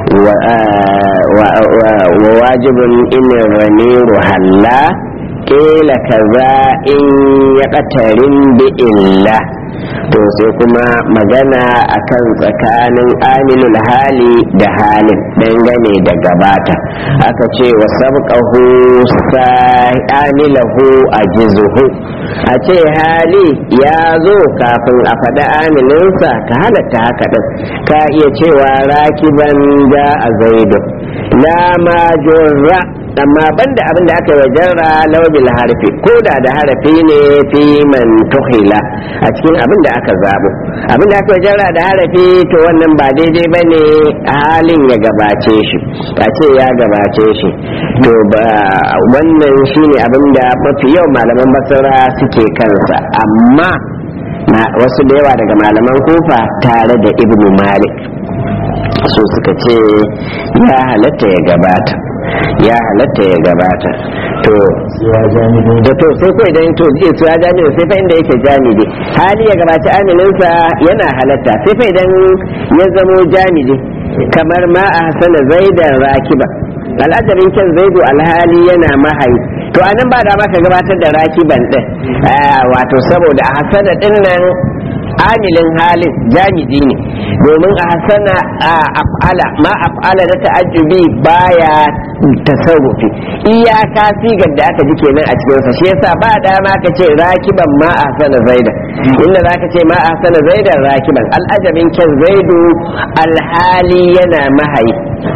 wa wajibin inin raniru halla kila kaza in ya ƙatarin bi illa to sai kuma magana akan tsakanin amilul hali da halin dangane da gabata aka ce wa sabqahu amilahu ajizuhu a ce hali ya zo kafin a faɗi amininsa ka halatta haka ɗin ka iya cewa rakiban ja a zaidu la ma jurra amma banda abin da aka wajarra laubil harfi ko da da harafi ne fi man tuhila a cikin abin da aka zabo abin da aka wajarra da harafi to wannan ba daidai ba ne halin ya gabace shi a ce ya gabace shi to wannan shine abin da mafi yau malaman basira suke kansa amma wasu da yawa daga malaman kufa tare da ibnu malik su suka ce ya halatta ya gabata ya halatta ya gabata to da to sai ko idan to zai su ya jami'i sai fa inda yake jami'i hali ya gabaci amininsa yana halatta sai fa idan ya zamo jami'i kamar ma a hasana zaidan rakiba al'ajarin kyan zaidu alhali yana mahayi to anan ba da ka gabatar da rakiban din wato saboda a hasana din nan amilin halin jami'i ne domin a hasana a af'ala ma af'ala da ta'ajjubi baya tasarrufi iyaka sigar da aka ji kenan a cikin sa shi yasa ba dama ka ce rakiban ma a hasana zaidan inda zaka ce ma a hasana zaidan rakiban al'ajabin kyan zaidu alhali yana mahayi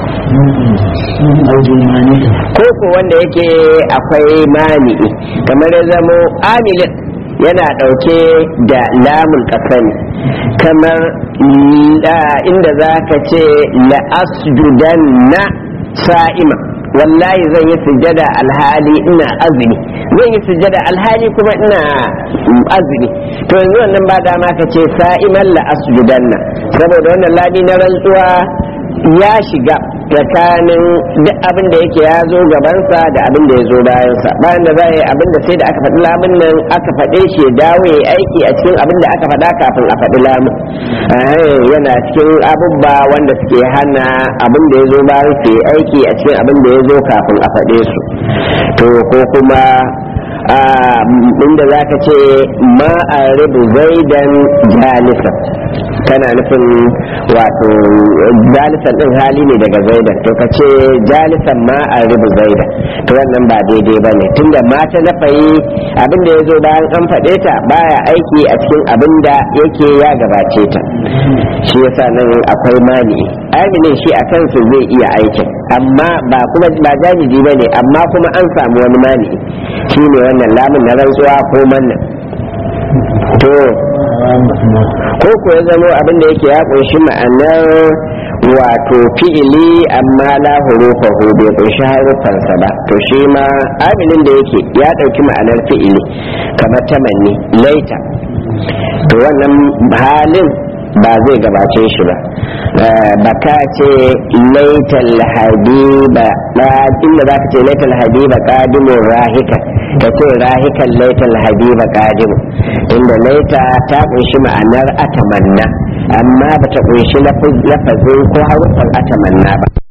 ko ko wanda yake akwai mani'i kamar ya zamo amilin yana ɗauke da lamun ƙasani kamar inda za ka ce la'asjudan na sa'ima wallahi zan yi sujada alhali ina azumi zan yi sujada alhali kuma ina azumi to yanzu wannan ba dama ka ce sa'iman la'asjudan na saboda wannan lami na rantsuwa ya shiga tsakanin duk abin da yake ya zo gabansa da abin da ya zo bayansa bayan da za a yi abin da sai da aka faɗi lamun nan aka faɗe shi ya dawo ya aiki a cikin abin da aka faɗa kafin a faɗi lamun yana cikin abubba wanda suke hana abin da ya zo bayan su yi aiki a cikin abin da ya zo kafin a faɗe su to ko kuma inda za ka ce ma a ribu zaidan jalisa kana nufin wato jalisan din hali ne daga zaidan to ka ce jalisan ma a ribu zaidan to wannan ba daidai ba ne tunda mata na fayi abinda ya zo bayan an faɗe ta baya aiki a cikin abin da yake ya gabace ta shi yasa nan akwai mani aminin shi a kansu zai iya aikin amma ba kuma ba jami'i ba ne amma kuma an samu wani mani shi ne wannan lamun na rantsuwa ko mannan to ko ko ya zama abin da yake ya kunshi ma'anar wato fi'ili amma la hurufahu bai kunshi harufansa ba to shi ma aminin da yake ya ɗauki ma'anar fi'ili kamar tamanni laita to wannan halin ba zai gabace shi ba ba ka ce laital habiba ba inda za ka ce laital habiba kadimun rahika ka ce rahikan laital habiba kadimun inda laita ta kunshi ma'anar atamanna amma ba ta kunshi lafazin ko harufan atamanna ba